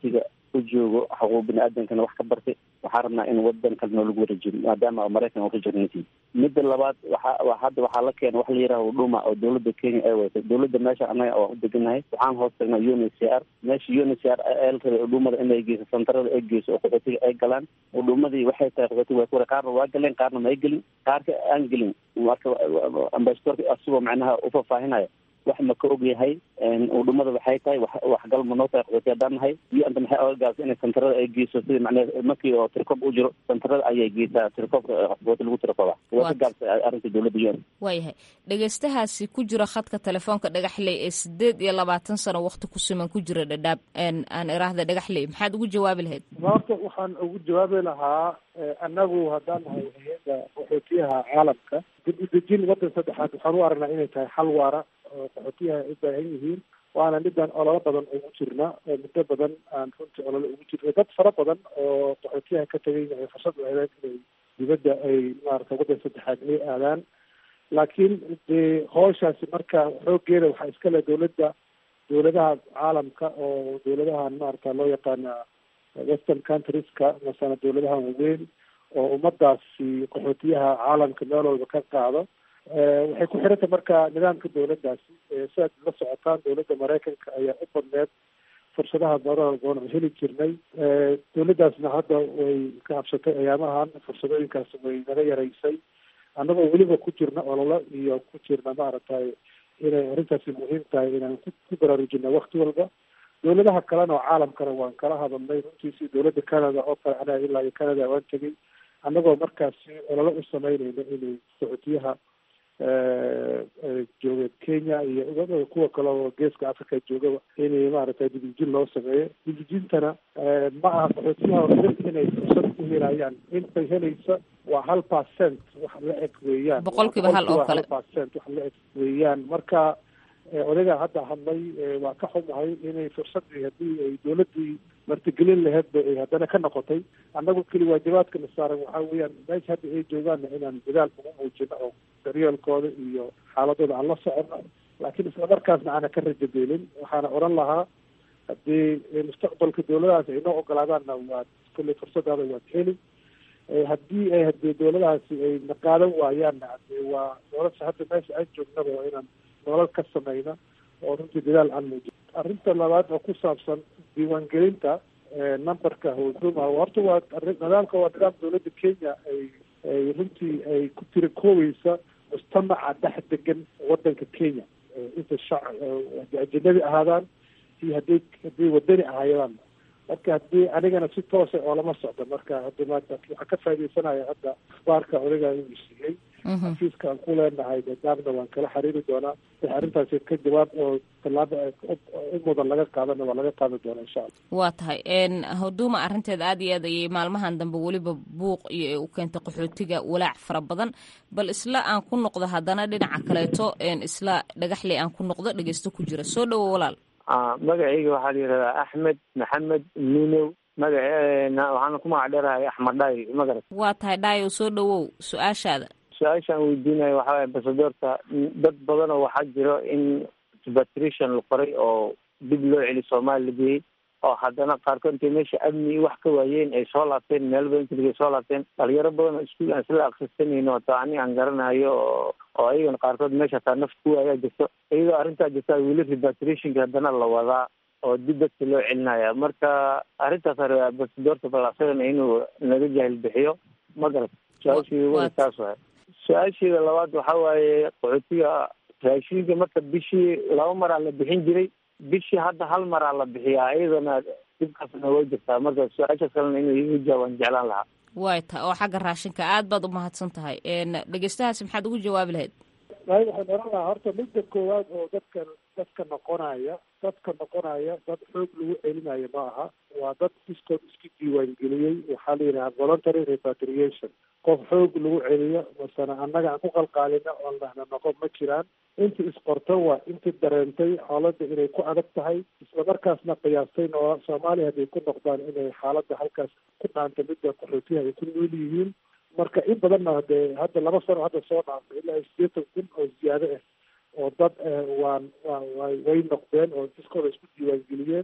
u joogo xuquuq bini aadamkana wax ka bartay waxaan rabnaa in wadan kale noo lagu wareejiyo maadaama maraykan uu rejectnasi midda labaad waxa hadda waxaa la keena wax la yidhaha huduma oo dowladda kenya ay waytay dowladda meesha annaga waan u deganahay waxaan hoos tagnaa un h c r meesha un h c r el rabay hudumada inay geyso santarada ay geyso oo qaxootiga ay galaan hudumadii waxay tahay qaxootiga waa kuwara qaarna waa galeen qaarna ma ay gelin qaarka aan gelin marka ambasadorka asigoo macnaha ufafaahinaya wax ma ka og yahay udhumada waxay tahay waxgal ma noo tahay qaxooti haddaan nahay iyo anta maxay oga gaabsa inay santarada ay geyso sida macnaha markii oo tirkob u jiro santarada ayay geysaa tirkobka qaxooti lagu tirkoba waa ka gaabsa arrinta dowladda un
waayahay dhegeystahaasi ku jira khadka telefoonka dhagaxley ee sideed iyo labaatan sano wakti ku siman ku jira dhadhaab aan iraahda dhagaxley maxaad ugu jawaabi lahayd
horta waxaan ugu jawaabi lahaa annagu haddaan nahay hay-adda qaxootiyaha caalamka dib u dejin waddan saddexaad waxaan u aragnaa inay tahay xal waara oo qaxootiyaha ay u baahan yihiin waana midaan ololo badan ugu jirna oo muddo badan aan runtii ololo ugu jirna dad fara badan oo qaxootiyaha ka tegayna ay fursad u heleen inay dibadda ay maarata waddan saddexaad inay aadaan laakiin dee howshaasi marka xooggeeda waxaa iska leh dowladda dowladaha caalamka oo dowladahan maarata loo yaqaana western countrieska masana dowladaha waaweyn oo ummadaasi qaxootiyaha caalamka meel walba ka qaado waxay ku xiranta marka nidaamka dowladdaasi siaad la socotaan dowladda maraykanka ayaa u badneed fursadaha badan oon heli jirnay dowladdaasna hadda way ka habsatay ayaamahan fursadooyinkaas way naga yaraysay annagoo weliba ku jirna ololo iyo ku jirna maaragtay inay arrintaasi muhiim tahay inaan ku baraarujina wakti walba dowladaha kalena oo caalamkana waan kala hadalnay runtiisi dowladda canada oo kale anaga ilaa iyo canada waan tegay annagoo markaasi ololo u sameynayna inay qaxootiyaha jooga kenya iyo kuwa kale oo geeska africa joogaba inay maaragtay dibijin loo sameeyo dibijintana ma aha qaxootiyaha oo inay fursad u helayaan intay helaysa waa hal percent wax la eg weeyaan
boqolkiiba hal oo kale
percent wax la eg weeyaan marka odagaa hadda hadlay waa ka xumahay inay fursadii haddii ay dowladdii martigelin laheedba ay haddana ka noqotay annagu keli waajibaadkana saaran waxaa weeyaan meesha hadda ay joogaanna inaan dadaal ugu muujino oo daryeelkooda iyo xaaladooda aan la socono laakiin islamarkaasna aana ka rajabeelin waxaana odhan lahaa haddii mustaqbalka dowladahaas ay noo ogolaadaanna waad kulley fursadaada waad heli haddii ay hadii dowladahaasi ay naqaadan waayaanna hadee waa nolosha hadda meesha aan joognaba waa inaan nolol ka samayna oo runtii dadaal aan muujin arrinta labaad oo ku saabsan diiwaangelinta numberka huduma horta waa nidaamka waa nidaam dowladda kenya ay ay runtii ay ku tira koobeysa mujtamaca dhex degan wadanka kenya inta shac haddii ajanabi ahaadaan iyo hadday hadday wadani ahaayadaan marka haddii anigana si toosa oo lama socdo marka hadda maanta waxaan ka faaidaysanaya hadda akhbaarka odagaa inuu siiyey xafiiska aan ku leenahay dadaabna waan kala xiriiri doonaa wix arrintaasi ka jawaab oo tallaaba u mudan laga qaadana waa laga qaadi doonaa insha allah
waa tahay huduma arrinteeda aad iyo aad ayay maalmahan dambe weliba buuq iyo u keentay qaxootiga walaac fara badan bal isla aan ku noqdo haddana dhinaca kaleeto isla dhagaxley aan ku noqdo dhegeysto ku jira soo dhowo walaal
magacayga waxaa la yidhahdaa axmed maxamed nunow magaceena waxaana ku magac dheerahay axmed dhaay magarat
waa tahay dhaayow soo dhowow su-aashaada
su-aashaan weydiinayo waxaa waye ambasadoorka dad badan oo waxaa jiro in repatriation la qoray oo dib loo celi soomaali la geeyey oo haddana qaarkood intay meesha amni wax ka waayeen ay soo laabteen meel badan keliga soo laabteen dhalinyaro badan oo iskuol aan isla akrisanayno taa ani aan garanayo oo oo ayagana qaarkood meesha hataa naf ku waayaa jirto iyadoo arrintaa jirta weli repatriationka haddana la wadaa oo dib dadka loo celinaya marka arrintaas hore ambasadoorka bal asagana inuu naga jahil bixiyo ma garat su-aashii weli taas waay su-aasheeda labaad waxa waaye qaxootiga raashinka marka bishii laba maraa la bixin jiray bishii hadda hal maraa la bixiyaa iyadana dhibkaasna way jirtaa marka su-aashaas kalena inuu igu jawaabaan jeclaan lahaa
way ta oo xagga raashinka aad baad umahadsan tahay dhegeystahaasi maxaad ugu jawaabi lahayd
waay waxaan oran lahaa horta midda koowaad oo dadka dadka noqonaya dadka noqonaya dad xoog lagu celinayo ma aha waa dad iskood isku diiwaangeliyey waxaa la yidhaha voluntary repatriation qof xoog lagu celiyo masana annaga aan ku qalqaalina oon dhahna noqon ma jiraan inta isqorto waa inta dareentay xaaladda inay ku adag tahay islamarkaasna qiyaastay noo soomaaliya hadday ku noqdaan inay xaaladda halkaas ku dhaanta midda qaxootiyaha ay ku nool yihiin marka in badanna hadee hadda laba sano hadda soo dhaaftay ilaa sideetan kun oo ziyaado ah oo dad waan wa way noqdeen oo iskooda isku diiwaangeliyeen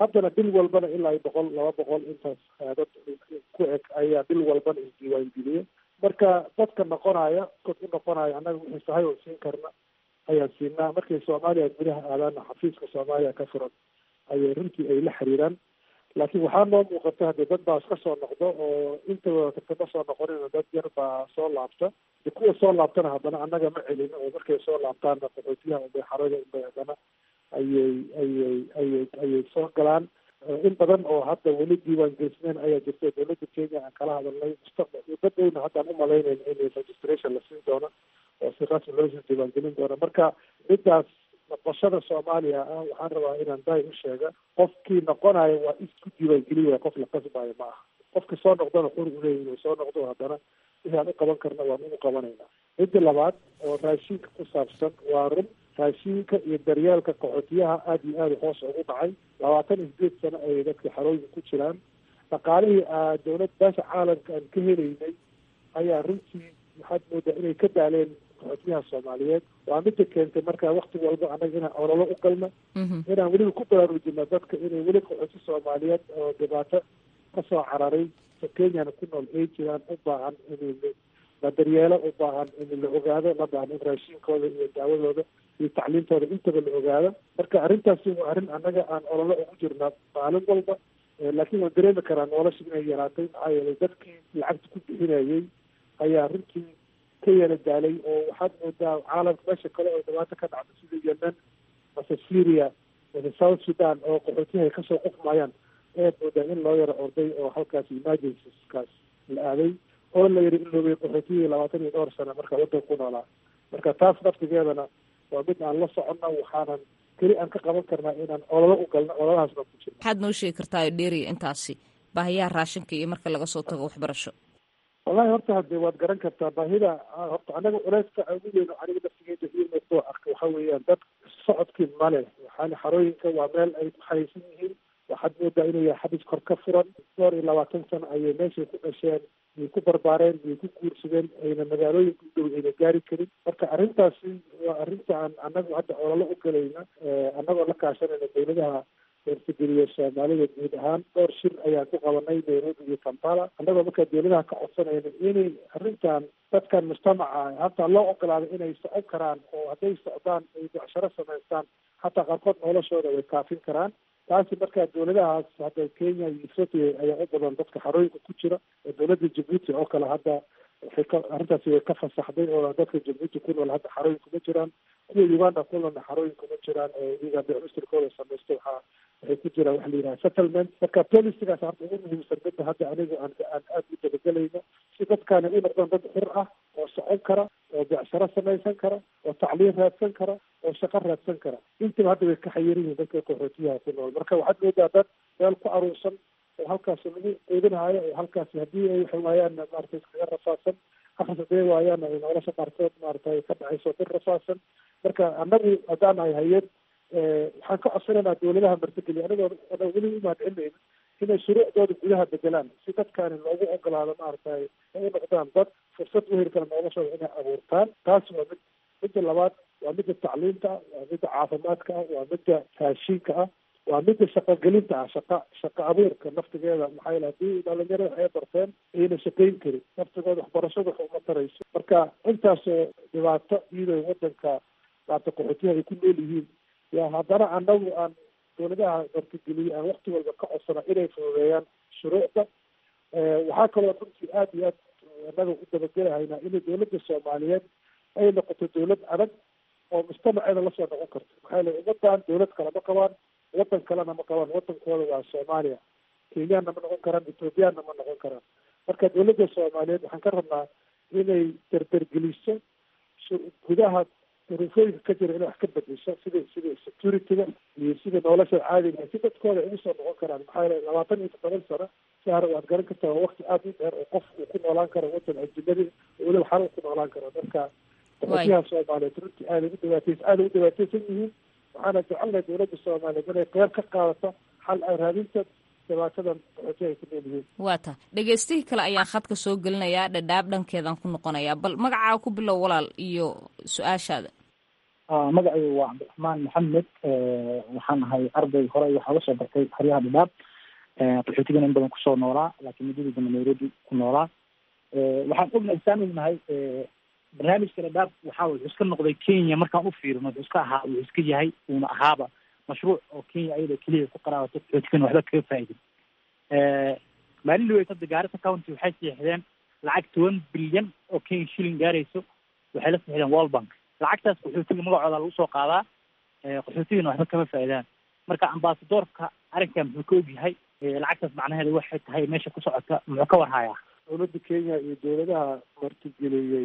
haddana bil walbana ilaa boqol laba boqol intaas dad ku eg ayaa bil walbana isdiiwaangeliye marka dadka noqonaya dad u noqonaya annaga wixii sahay oo siin karna ayaan siinaa markay soomaaliya gudaha aadaana xafiiska soomaaliya ka furan ayay runtii ay la xiriiraan laakiin waxaa noo muuqata haddii dad baa iska soo noqdo oo intaba kama soo noqonina dad yar baa soo laabta de kuwa soo laabtana haddana annaga ma celin oo markay soo laabtaanna qaxootiyaha unbay xarada unbay haddana ayay ayay ayay ayay soo galaan in badan oo hadda weli diiwaan gelisneen ayaa jirta dowladda kenya aan kala hadalnay mustaqbal dad dhowna haddaan umalaynayna in registration la siin doono oo si rasmi loosii diiwaangelin doono marka midaas noqoshada soomaaliya ah waxaan rabaa inaan daay u sheega qofkii noqonayo waa isku diiwaangeliya qof la qasbayo ma aha qofka soo noqdona xur u leeyahy inuu soo noqdo haddana wixii aan u qaban karna waan ugu qabanayna midda labaad oo raashinka ku saabsan waa run raashinka iyo daryeelka qaxootiyaha aada iyo aada hoos ugu dhacay labaatan iyo sideed sano ayay dadka xarooyinka ku jiraan dhaqaalihii dowlad beesha caalamka aan ka helaynay ayaa runtii waxaad moodaa inay ka daaleen qaxootiyaha soomaaliyeed waa mida keentay marka wakti walba annaga inaan ololo u galno inaan weliba ku baraarujino dadka inay weli qaxooti soomaaliyeed oo dhibaato kasoo cararay kenyana ku nool ay jiraan u baahan in la daryeelo u baahan in la ogaado la baahan in raashinkooda iyo daawadooda iyo tacliintooda intaba la ogaado marka arrintaasi waa arrin annaga aan ololo ugu jirnaa maalin walba laakiin waan dareemi karaa nolosha inay yaraatay maxaa yeelay dadkii lacagta ku bixinayay ayaa runtii ka yala daalay oo waxaad moodaa caalamka meesha kale oo dhibaato ka dhacda sida yemen mase syria mase south sudan oo qaxootiyaha ay kasoo qufmayaan ayaad moodaa in loo yaro orday oo halkaas emergencyskaas la aaday oo la yidhi in loobay qaxootiyihii labaatan iyo dhowr sano marka waddanka ku noolaa marka taas naftigeedana waa mid aan la soconno waxaanan keli aan ka qaban karnaa inaan ololo u galno ololahaasna ku jirno
maxaad noo sheegi kartaa dheeriya intaasi baahiyaha raashinka iyo marka laga soo tago waxbarasho
wallahi horta hadde waad garan kartaa baahida horta anaga culeyska ugu weyn aniga naftigeeda ii muuqdoo arka waxa weeyaan dad socodkii male waxaana xarooyinka waa meel ay ku xayeysan yihiin waxaad moodaa inuu yahay xabis kor ka furan dhowr iyo labaatan sano ayay meeshay ku dhasheen yay ku barbaareen yay ku guursadeen ayna magaalooyinka u dhow ayna gaari karin marka arrintaasi waa arrinta aan anagu hadda ololo u galayna annagoo la kaashanayna dowladaha eertageliya soomaalida guud ahaan dhowr shir ayaan ku qabanay nairobi iyo kampala annagoo markaa dowladaha ka codsanayna inay arrintan dadkan mujtamaca hataa loo ogolaado inay socon karaan oo hadday socdaan ay becsharo samaystaan hataa qaarkood noloshooda way kaafin karaan taasi markaa dowladahaas hadda kenya iyo ethoopia ayaa u badan dadka xarooyinka ku jira oo dowladda jabuuti oo kale hadda waxay ka arrintaasi way ka fasaxday oo dadka jabuuti ku nool hadda xarooyin kuma jiraan kuwa uganda ku noolna xarooyin kuma jiraan oo iyaga bicmistirkooda samaysta waxaa waxay ku jiraan waxa la yidhaha settlement marka policigaas hadda ugu muhiimsan midda hadda aniga aan aan aada u dabagelayno si dadkaani u noqdaan dad xur ah oo socon kara oo becsharo samaysan kara oo tacliin raadsan kara oo shaqo raadsan kara intiba hadda way ka xayiran yihiin dadka qaxootiyaha ku nool marka waxaad moodaa dad meel ku aruursan oo halkaasi lagu quudinaayo oo halkaasi haddii ay waxay waayaan maarata iskaga rafaadsan akris haday waayaan ay nolosha qaarkood maarata ka dhacayso bir rafaadsan marka annagu haddaan nahay hay-ad waxaan ka codsanaynaa dowladaha martigeliya anigoo ana weli umahadcelinayna inay shuruucdooda gudaha bedelaan si dadkaani loogu ogolaado maaragtay ay u noqdaan dad fursad u heli kara noloshooda inay abuurtaan taasi waa mid midda labaad waa midda tacliinta ah waa midda caafimaadka ah waa midda raashiinka ah waa midda shaqogelinta ah shaqa shaqa abuurka naftigeeda maxaa yeele haddii dhalinyarada ay barteen ayna shaqayn karin naftigooda waxbarashada wax uma tarayso marka intaasoo dhibaato iyadoo wadanka maarata qaxootiyaha ay ku nool yihiin yaa haddana anagu aan dowladaha martigeliye aan wakti walba ka codsana inay fududeeyaan shuruucda waxaa kaloo runtii aada iyo aad annaga u dabagelahaynaa inay dowladda soomaaliyeed ay noqoto dowlad adag oo mujtamaceeda lasoo noqon karto maxaa yeele ummadan dowlad kale ma qabaan wadan kalena ma qabaan wadankooda waa soomaaliya kenyaanna ma noqon karaan ethoobiyaanna ma noqon karaan marka dowladda soomaaliyeed waxaan ka rabnaa inay derdergeliso gudaha duruufooyinka ka jira inay wax ka bedesho sida sida securityga iyo sida nolosha caadiga si dadkooda ay ugu soo noqon karaan maxaa yeele labaatan iyo toddoban sano sahar waad garan kartaa waa wakti aada u dheer oo qof uu ku noolaan karo wadan ajinadi weliba xal ku noolaan karo marka qaxootiyaha soomaaliyeed runtii aaday u dhibaatays aaday u dhibaataysan yihiin waxaana jecelnahay dowladda soomaaliyeed inay qeyb ka qaadato xal ay raadinta dhibaatadan qaxootiyaha ay ku nool yihiin
waa ta dhegeystihii kale ayaan khadka soo gelinayaa dhadhaab dhankeedaan ku noqonayaa bal magacaa ku bilow walaal iyo su-aashaada
magacaygu waa cabdiraxmaan maxamed waxaan ahay arday hore waxaa uga soo bartay xeryaha dhadhaab qaxootigana in badan kusoo noolaa laakiin muddadii dambe nairobi ku noolaa waxaan ognahay saan ognahay barnaamijka dhadhaab waxaa wuxuu iska noqday kenya markaan u fiirino wuxuu iska ahaa wuxuu iska yahay uuna ahaaba mashruuc oo kenya ayada keliya ku qaraabato qaxootigana waxba kaga faa'idin maalin dhaweyd hadda gaarisa county waxay siixdeen lacag toban bilyan oo kenya shilling gaarayso waxay la siixdeen world bank lacagtaas qaxootiga magacooda lagu soo qaadaa qaxootigana waxba kama faa'iidaan marka ambasadoorka arrinkan muxuu ka ogyahay lacagtaas macnaheeda waxay tahay meesha ku socota muxuu ka warhayaa
dowladda kenya iyo dowladaha martigeliyey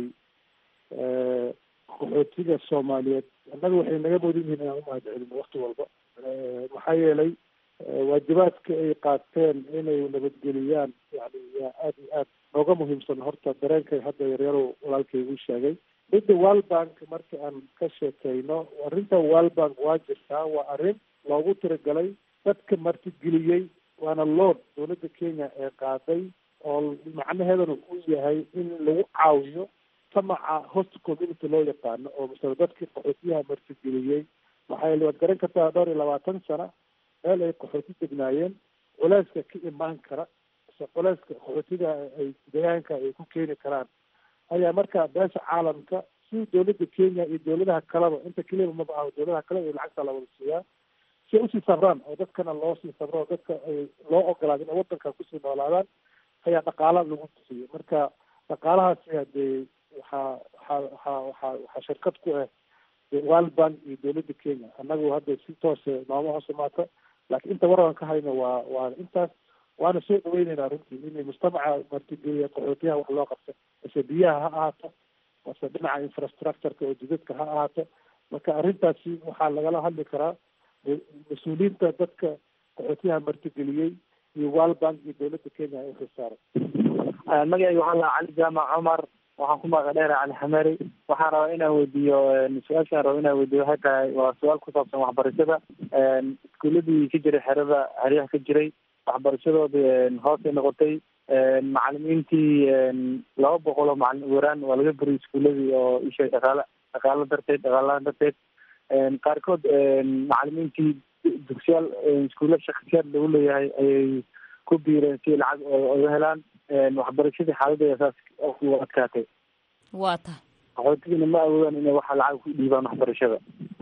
qaxootiga soomaaliyeed annaga waxay naga mudan yihiin inaan umahad celino wakti walba maxaa yeelay waajibaadka ay qaateen inay nabadgeliyaan yani yaa aada iyo aad nooga muhiimsan horta dareenkay hadda yaryarow walaalkay igu sheegay midda world bank marka aan ka sheekeyno arrinta world bank waa jirtaa waa arrin loogu tiragalay dadka martigeliyey waana lood dowladda kenya ee qaaday oo macnaheedana uu yahay in lagu caawiyo tamaca host community loo yaqaano oo masale dadkii qaxootiyaha martigeliyey maxaa yeele waad garan kartaa dhowr iyo labaatan sana meel ay qaxooti degnaayeen culeyska ka imaan kara mise culeyska qaxootiga ay deegaanka ay ku keeni karaan ayaa marka beesha caalamka si dowladda kenya iyo dowladaha kaleba inta keliya maba aho dowladaha kale iyo lacagta la wada siiyaa si ay usii sabraan oo dadkana loo sii sabro oo dadka ay loo ogolaado inay wadanka kusii noolaadaan ayaa dhaqaala lagu bixiyey marka dhaqaalahaasi hadee waxaa waxaa waxaa waxaa waxaa shirkad ku ah world bank iyo dowladda kenya annagu hadda si toose nooma hoos imaata laakiin inta waran ka hayno waa waa intaas waana soo dhaweyneynaa runtii inay mujtamaca martigeliya qaxootiyaha wax loo qabto mase biyaha ha ahaato mase dhinaca infrastructureka oo jidadka ha ahaato marka arrintaasi waxaa lagala hadli karaa mas-uuliyiinta dadka qaxootiyaha martigeliyey iyo world bank iyo dowladda kenya ay xilsaaran
magacayga waxaa lahaa cali jaamac cumar waxaan ku magac dheera cali xamari waxaan rabaa inaan weydiiyo su-aashaan raba inaan weydiiyo waxay tahay waa su-aal ku saabsan waxbarashada iskuuladii ka jiray xerada xeryaha ka jiray waxbarashadoodii hoosay noqotay macalimiintii laba boqol oo macalin waraan waa laga buriyay iskuuladii oo isha dhaqaala dhaqaalo darteed dhaqaalahaan darteed qaarkood macalimiintii dugsiyaal iskuulla shaksiyaad lagu leeyahay ayay ku biireen si lacag oga helaan waxbarashadii xaaladeeda saas u adkaatay
waa tahay
qaxootigina ma awoodaan inay waxa lacag ku dhiibaan waxbarashada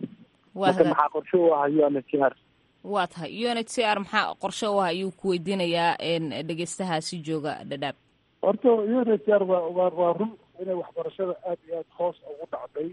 marka maxaa qorshe u ah u n h r
waa tahay u n h c r maxaa qorshe u ah ayuu ku weydiinayaa dhegeystahaasi jooga dhadhaab
horta u n h r waa waa waa run inay waxbarashada aada iyo aada hoos ugu dhacday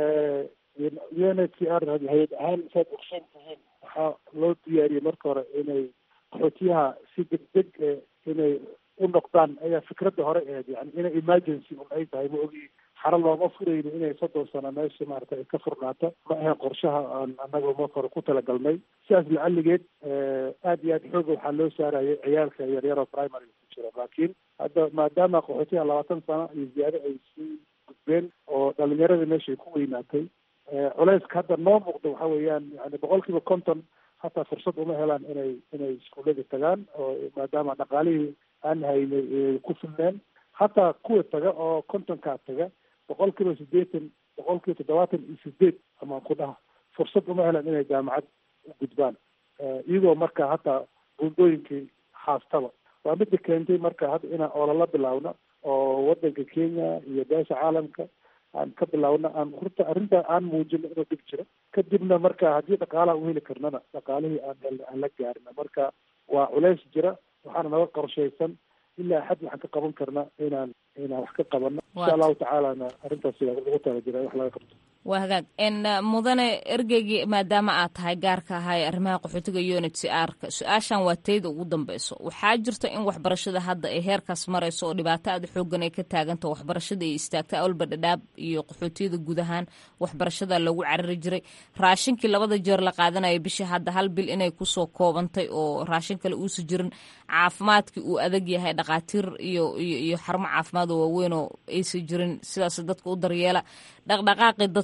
u n h r hay-ad ahaan saad ogsoon tihiin waxaa loo diyaariyey marka hore inay qaxootiyaha si degdeg inay u noqdaan ayaa fikradda hore ahayd yani inay emergency un ay tahay ma ogi xaro looma furayno inay soddon sano meesha maarata ay ka furnaato ma ahayn qorshaha aan annaga marka hore ku talagalnay sidaas lacaligeed aada iyo aad xooga waxaa loo saarayay ciyaalka yaryaroo primary ku jira laakiin hadda maadaama qaxootiyaha labaatan sano iyo ziyaado ay sii gudbeen oo dhalinyarada meesha ay ku weynaatay culeyska hadda noo muuqda waxa weeyaan yani boqol kiiba konton hataa fursad uma helaan inay inay iskuullada tagaan oo maadaama dhaqaalihii aan haynay ku filneen hataa kuwa taga oo kontonkaa taga boqol kiiba siddeetan boqol kiiba toddobaatan iyo sideed amaan ku dhaha fursad uma helaan inay jaamacad u gudbaan iyagoo marka hataa buundooyinkii haastaba waa midda keentay marka hadda inaan olala bilaawno oo wadanka kenya iyo beesha caalamka aan ka bilaawno aan horta arrintaa aan muujino inuu dhib jiro kadibna marka haddii dhaqaalaha u heli karnana dhaqaalihii aan helna aan la gaarina marka waa culeys jira waxaana naga qorshaysan ilaa xad waxaan ka qaban karna inaan inaan wax ka qabano insha allahu tacaalana arrintaas lagu tala jira wax laga qabto
waa hagaag n mudane ergeygii maadaama aad tahay gaarka ahay arrimaha qaxootiga unit c r ka su-aashan waa tayda ugu dambeyso waxaa jirta in waxbarashada hadda ay heerkaas marayso oo dhibaato aada xoogan ay ka taaganta waxbarashada ay istaagta awalba dhadhaab iyo qaxootiyada guud ahaan waxbarashada lagu carari jiray raashinkii labada jeer la qaadanaya bishii hadda hal bil inay kusoo koobantay oo raashin kale uusa jirin caafimaadkii uu adag yahay dhakhaatiir iyo iyo xarumo caafimaad oo waaweyn oo aysa jirin sidaas dadka u daryeela dhaqdhaqaaqii dadku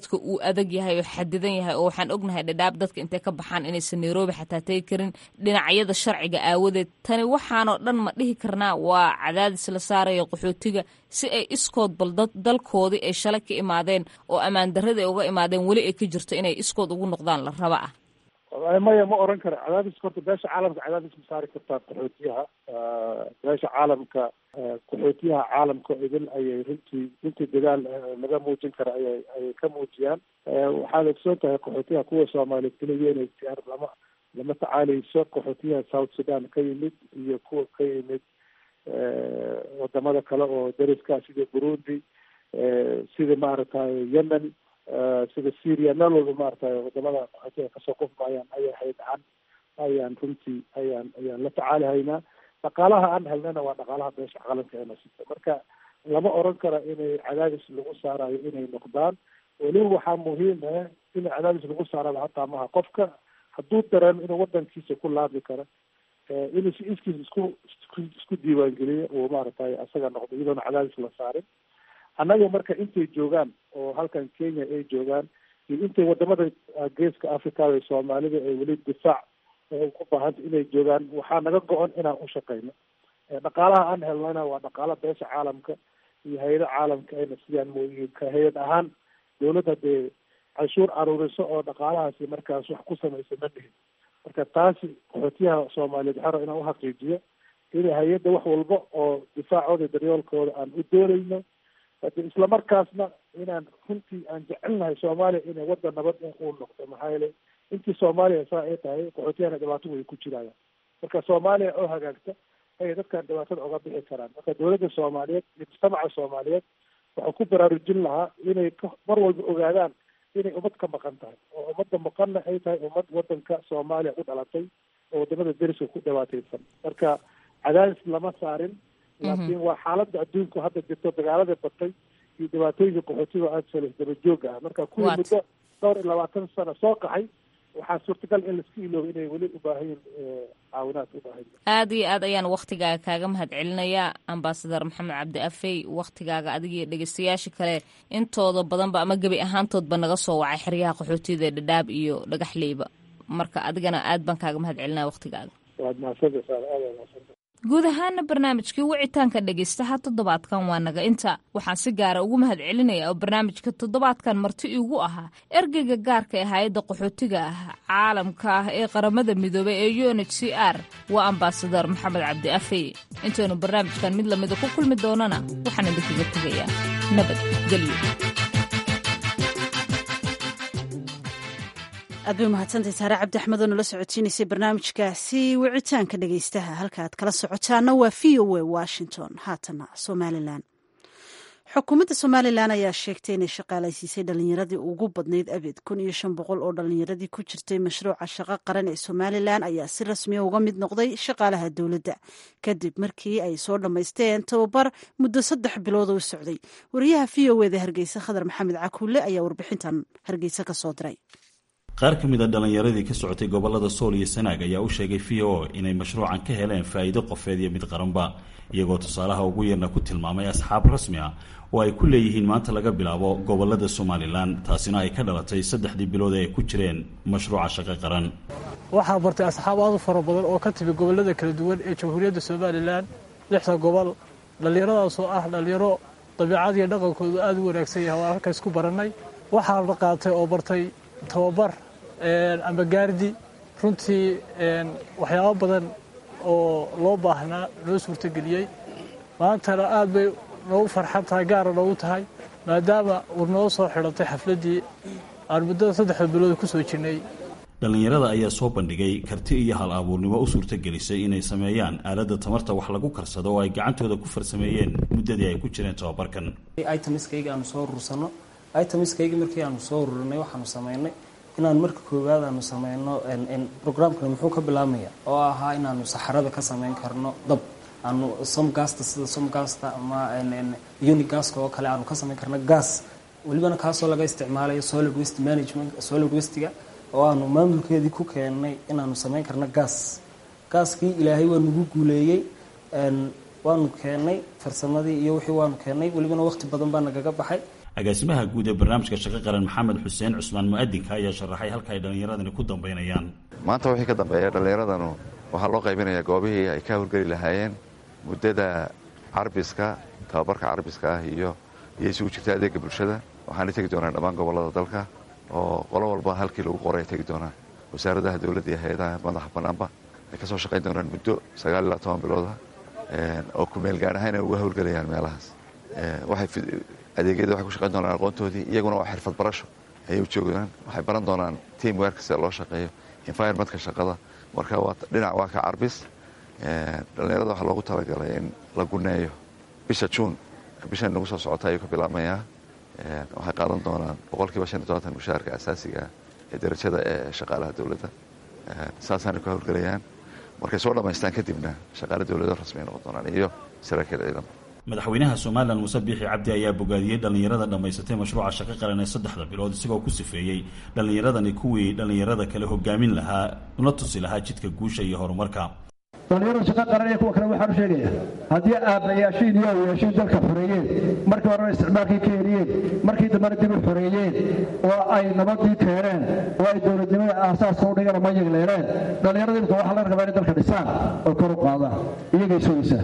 socodka uu adag yahay oo xadidan yahay oo waxaan ognahay dhadhaab dadka intay ka baxaan inaysan nairobi xataa tegi karin dhinacyada sharciga aawadeed tani waxaanoo dhan ma dhihi karnaa waa cadaadis la saaraya qaxootiga si ay iskood bal dalkoodii ay shalay ka imaadeen oo ammaan darradii ay uga imaadeen weli ay ka jirto inay iskood ugu noqdaan la raba ah
maya ma oran kara cadaadis horta beesha caalamka cadaadis ma saari kartaa qaxootiyaha beesha caalamka qaxootiyaha caalamka idil ayay runtii runtii dadaal laga muujin kara ayay ayay ka muujiyaan waxaad ogsoon tahay qaxootiyaha kuwa soomaaliyeed keliya inay siyaar lama lama tacaaleyso qaxootiyaha south sudan ka yimid iyo kuwa ka yimid wadamada kale oo dariska sida burundi sida maaragtay yemen sida syria meel walba maaragtay wadamada qaxootiga kasoo qufmayaan ayay haydaan ayaan runtii ayaan ayaan la tacaalihaynaa dhaqaalaha aan helnana waa dhaqaalaha beesha caalamka eena sita marka lama oran kara inay cadaadis lagu saarayo inay noqdaan weliba waxaa muhiim ah in cadaadis lagu saaraba hataa maha qofka hadduu dareemo inuu wadankiisa ku laabi karo inuu si iskiis isku isku diiwaangeliyo uu maaragtay asaga noqdo iyadoona cadaadis la saarin annaga marka intay joogaan oo halkan kenya ay joogaan iyo intay wadamada geeska africada soomaalida ay weli difaac ku baahanta inay joogaan waxaa naga go-on inaan u shaqeyno dhaqaalaha aan helnana waa dhaqaala beesha caalamka iyo hay-ada caalamka ayna sidaan mooyihiin ka hay-ad ahaan dawladda dee canshuur aruuriso oo dhaqaalahaasi markaas wax ku samaysa ma dhihin marka taasi qaxootiyaha soomaaliyeed xero inaan uxaqiijiyo in hay-adda wax walba oo difaacooda daryoolkooda aan u doonayno hade islamarkaasna inaan runtii aan jecelnahay soomaaliya inay waddan nabad uu noqdo maxaa yeelay intii soomaaliya saa ay tahay qaxootiyahana dhibaato way ku jirayaan marka soomaaliya oo hagaagta ayay dadkan dhibaatada oga bixi karaan marka dawladda soomaaliyeed iyo mujtamaca soomaaliyeed waxaa ku baraarujin lahaa inay mar walba ogaadaan inay ummad ka maqan tahay oo ummadda maqanna ay tahay ummad wadanka soomaaliya u dhalatay oo wadamada deriska ku dhibaateysan marka cadaadis lama saarin laakiin waa xaaladda adduunku hadda jirto dagaalada batay iyo dhibaatooyinka qaxootiga aada salis daba jooga ah marka kuwii muddo dhowr iyo labaatan sano soo qaxay waxaa suurtagal in laiska iloobo inay weli u baahayin caawinaad u baahan
aada iyo aad ayaan waktigaaga kaaga mahad celinayaa ambasadar maxamed cabdi afey waktigaaga adigiyo dhegeystayaasha kale intooda badanba ama gebi ahaantoodba naga soo wacay xeryaha qaxootiyada dhadhaab iyo dhagaxleyba marka adigana aad baan kaaga mahad celinaya waktigaaga
waad mahadsantasaa aad mahadsantaa
guud ahaana barnaamijkii wicitaanka dhegaystaha toddobaadkan waa naga inta waxaan si gaara ugu mahad celinaya oo barnaamijka toddobaadkan marti iigu ahaa ergeyga gaarka ee hay-adda qaxootiga ah caalamka ah ee qaramada midoobay ee u n h c r waa ambasadar maxamed cabdi afey intaynu barnaamijkan mid lamida ku kulmi doonana waxaan idinkaga tegayaa nabad gelyo
aad bay umahadsantay saare cabdi axmed oo nala socodsiinaysay barnaamijkaasi wicitaanka dhegaystaha halka aad kala socotaana waa v o a washington haatana somalilan xukuumadda somalilan ayaa sheegtay inay shaqaalaysiisay dhalinyaradii ugu badnayd abid kun iyo shan boqol oo dhalinyaradii ku jirtay mashruuca shaqo qaran ee somalilan ayaa si rasmiya uga mid noqday shaqaalaha dowladda kadib markii ay soo dhammaysteen tababar muddo saddex bilood oo u socday wariyaha v o eda hargeysa khadar maxamed cakuule ayaa warbixintan hargeysa ka soo diray
qaar ka mid a dhallinyaradii ka socotay gobollada sool iyo sanaag ayaa u sheegay v o inay mashruucan ka heleen faa'iido qofeed iyo mid qaranba iyagoo tusaalaha ugu yarna ku tilmaamay asxaab rasmi ah oo ay ku leeyihiin maanta laga bilaabo gobollada somalilan taasina ay ka dhalatay saddexdii bilood ee ay ku jireen mashruuca shaqo qaran
waxaa bartay asxaab aad u fara badan oo ka timi gobollada kala duwan ee jamhuuriyadda somalilan lixda gobol dhallinyaradaasoo ah dhallinyaro dabiicad iyo dhaqankoodu aada u wanaagsan yahay oo halkays ku barannay waxaa la qaatay oo bartay tababar ama gaardi runtii waxyaabo badan oo loo baahnaa noo suurtageliyey maantana aad bay noogu farxan tahay gaara noogu tahay maadaama uu noo soo xidhantay xafladdii aan muddada saddexda bilood ku soo jirnay
dhallinyarada ayaa soo bandhigay karti iyo hal abuurnimo u suurtagelisay inay sameeyaan aaladda tamarta wax lagu karsado oo ay gacantooda ku farsameeyeen muddadii ay ku jireen tababarkan
itamiskayga aanu soo urursano itamiskayga markii aanu soo ururinay waxaanu samaynay inaan marka koowaad aanu sameyno programkani muxuu ka bilaabmaya oo ahaa inaanu saxarada ka sameyn karno dab aanu somgasta sida somgasta ama unigaska oo kale aanu ka sameyn karno gas welibana kaasoo laga isticmaalayo solid waste management solid wastega oo aanu maamulkeedii ku keennay inaanu sameyn karno gas gaaskii ilaahay waa nagu guuleeyey waanu keennay farsamadii iyo wixii waanu keennay welibana waqti badan baa nagaga baxay
agaasimaha guud ee barnaamijka shaqo qaran maxamed xuseen cusmaan mu-adinka ayaa sharaxay halka ay dhallinyaradani ku dambaynayaan
maanta wixii ka dambeeya dhallinyaradanu waxaa loo qaybinayaa goobihii ay ka howlgeli lahaayeen muddada carbiska tababarka carbiska ah iyo iyo isugu jirta adeega bulshada waxaana tegi doonaan dhammaan gobollada dalka oo qolo walba halkii lagu qoray ay tegi doonaan wasaaradaha dowladda iyo hay-adaha madaxa bannaanba ay ka soo shaqayn doonaan muddo sagaal ilaa toban bilooda oo kumeel gaar ahaan ay uga howlgelayaan meelahaas waxay adeegyada waxay ku shaqayn doonaan aqoontoodii iyaguna waa xirfad barasho ayay u joogaan waxay baran doonaan team werka sida loo shaqeeyo environmentka shaqada marka waa dhinac waa ka carbis dhallinyarada waxaa loogu talagalay in la guneeyo bisha juun bishan nagu soo socota ayuu ka bilaabmayaa waxay qaadan doonaan boqolkiiba shan iyo tobantan mushaharka asaasiga ee darajada ee shaqaalaha dowladda saasaana ka howlgelayaan markay soo dhammaystaan kadibna shaqaale dowlado rasmi ay noqon doonaan iyo saraakiil ciidan
madaxweynaha somalilan muuse biixi cabdi ayaa bogaadiyey dhallinyarada dhammaysatay mashruuca shaqo qaran ee saddexda bilood isagoo ku sifeeyey dhallinyaradani kuwii dhallinyarada kale hogaamin lahaa una tusi lahaa jidka guusha iyo horumarka
dhallinyarada shaqo qaran iyo kuwa kale waxaan u sheegaya haddii aabbayaashiin iyo awayaashiin dalka xoreeyeen markii horena isticmaalkii ka heliyeen markii dambena dib u xoreeyeen oo ay nabadii keeneen oo ay dowladnimada aasaaska u dhigana ma yegleereen dhallinyarada imika waxaa laga rabaa inay dalka dhisaan oo kor u qaadaan iyagay sugaysaa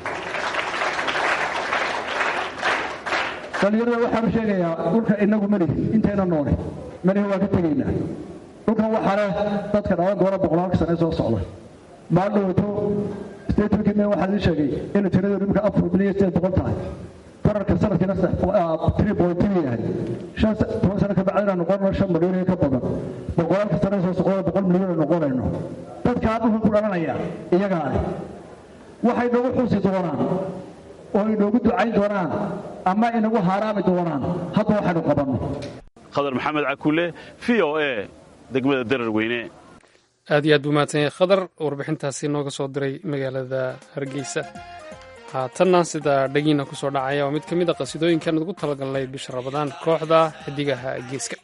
dhallinyarada waxaan u sheegayaa dhulka inagu melihi intayna noole melihi waan ka tegaynaa dhulkan waxaa leh dadka dhalan doona boqolaalka sane soo socda maaldhowto statementkii me waxaa ii sheegay inay tiradoodu imika afar milyan iyo sideed boqol tahay korarka sanadkiina three point three yahay shan toban sano ka bacdina noqonno shan milyan iyo ka badan boqolaalka sane soo socda boqol milyan noqonayno dadkaa dhulka ku dhalanaya iyagaa leh waxay nagu xusi doonaan oo inoogu ducayn doonaan ama inagu haaraami doonaan hadda waxaynu qabanno
khadar maxamed cakuule v o a degmada darar weyne
aad iyo aad buu mahadsan yahay khadar warbixintaasi nooga soo diray magaalada hargeysa haatanna sida dhagiina ku soo dhacaya waa mid ka mid a qasidooyinkan ugu talagalnay bisha rabadaan kooxda xidigaha geeska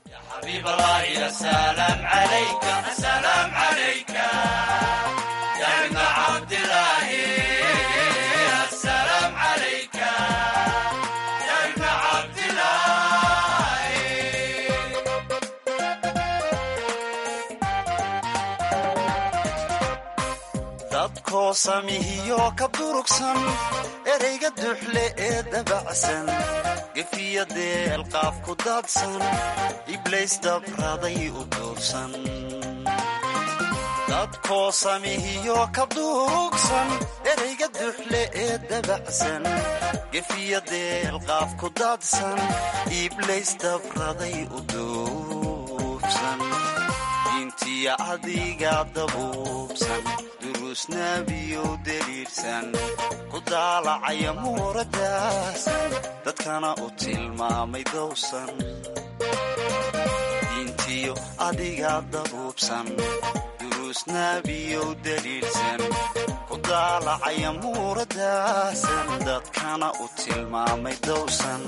dadkoo samihiyo ka durugsan ereyga duxle ee dabacsan gefiya deelqaaf ku daadsan iblays dabraday u duursan dadkoo samihiyo ka durugsan ereyga duxle ee dabacsan gefiya deelqaaf ku daadsan iblays dabraday u duursan diintiya adiga dabuubsan durusnaabiyow deliirsan ku daalacaya muuradaasan dadkana u tilmaamay dowsan diintiyo adiga dabuubsan durusnaabiyow deliirsan ku daalacaya muuradaasan dadkana u tilmaamay dowsan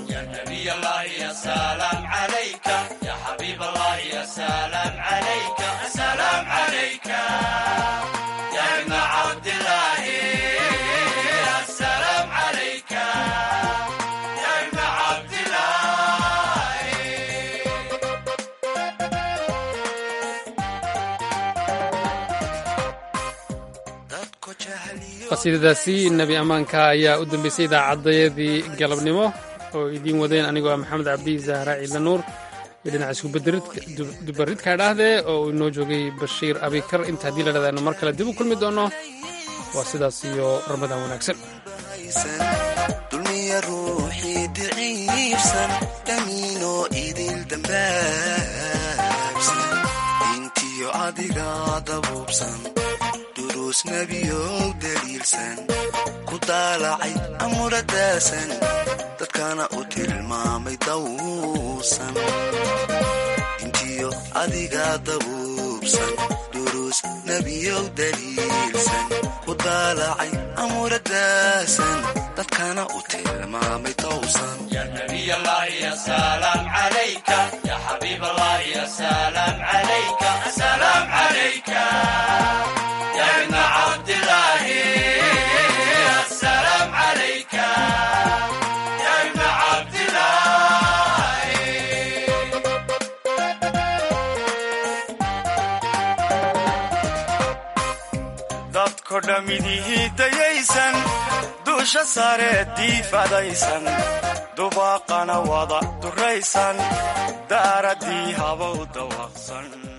qasiidadaasi nebi ammaanka ayaa u dambeysay idaacadayadii galabnimo oo idiin wadeen anigoo ah maxamed cabdi zahra ciidla nuur iyo dhinaca iskudubaridka dhahdee oo uu inoo joogay bashiir abikar inta haddii la dhadaano mar kale dib u kulmi doono waa sidaas iyo ramadaan wanaagsan
dulmiya ruuxii diciibsan dhamiinoo idil dambaabsan diintiyo adiga dabuubsan duruusnabiyow daliilsan ku daalacay amuradaasan dadkana u tilmaamay dawsan diintiyo adiga dabuubsan duruus nebiyow daliilsan ku daalacay amuradaasan dadkana u tilmaamay dawsan
dadko dhammidihii dayaysan duusha sare diifadaysan dubaaqana wada duraysan daaraddii habow dawaqsan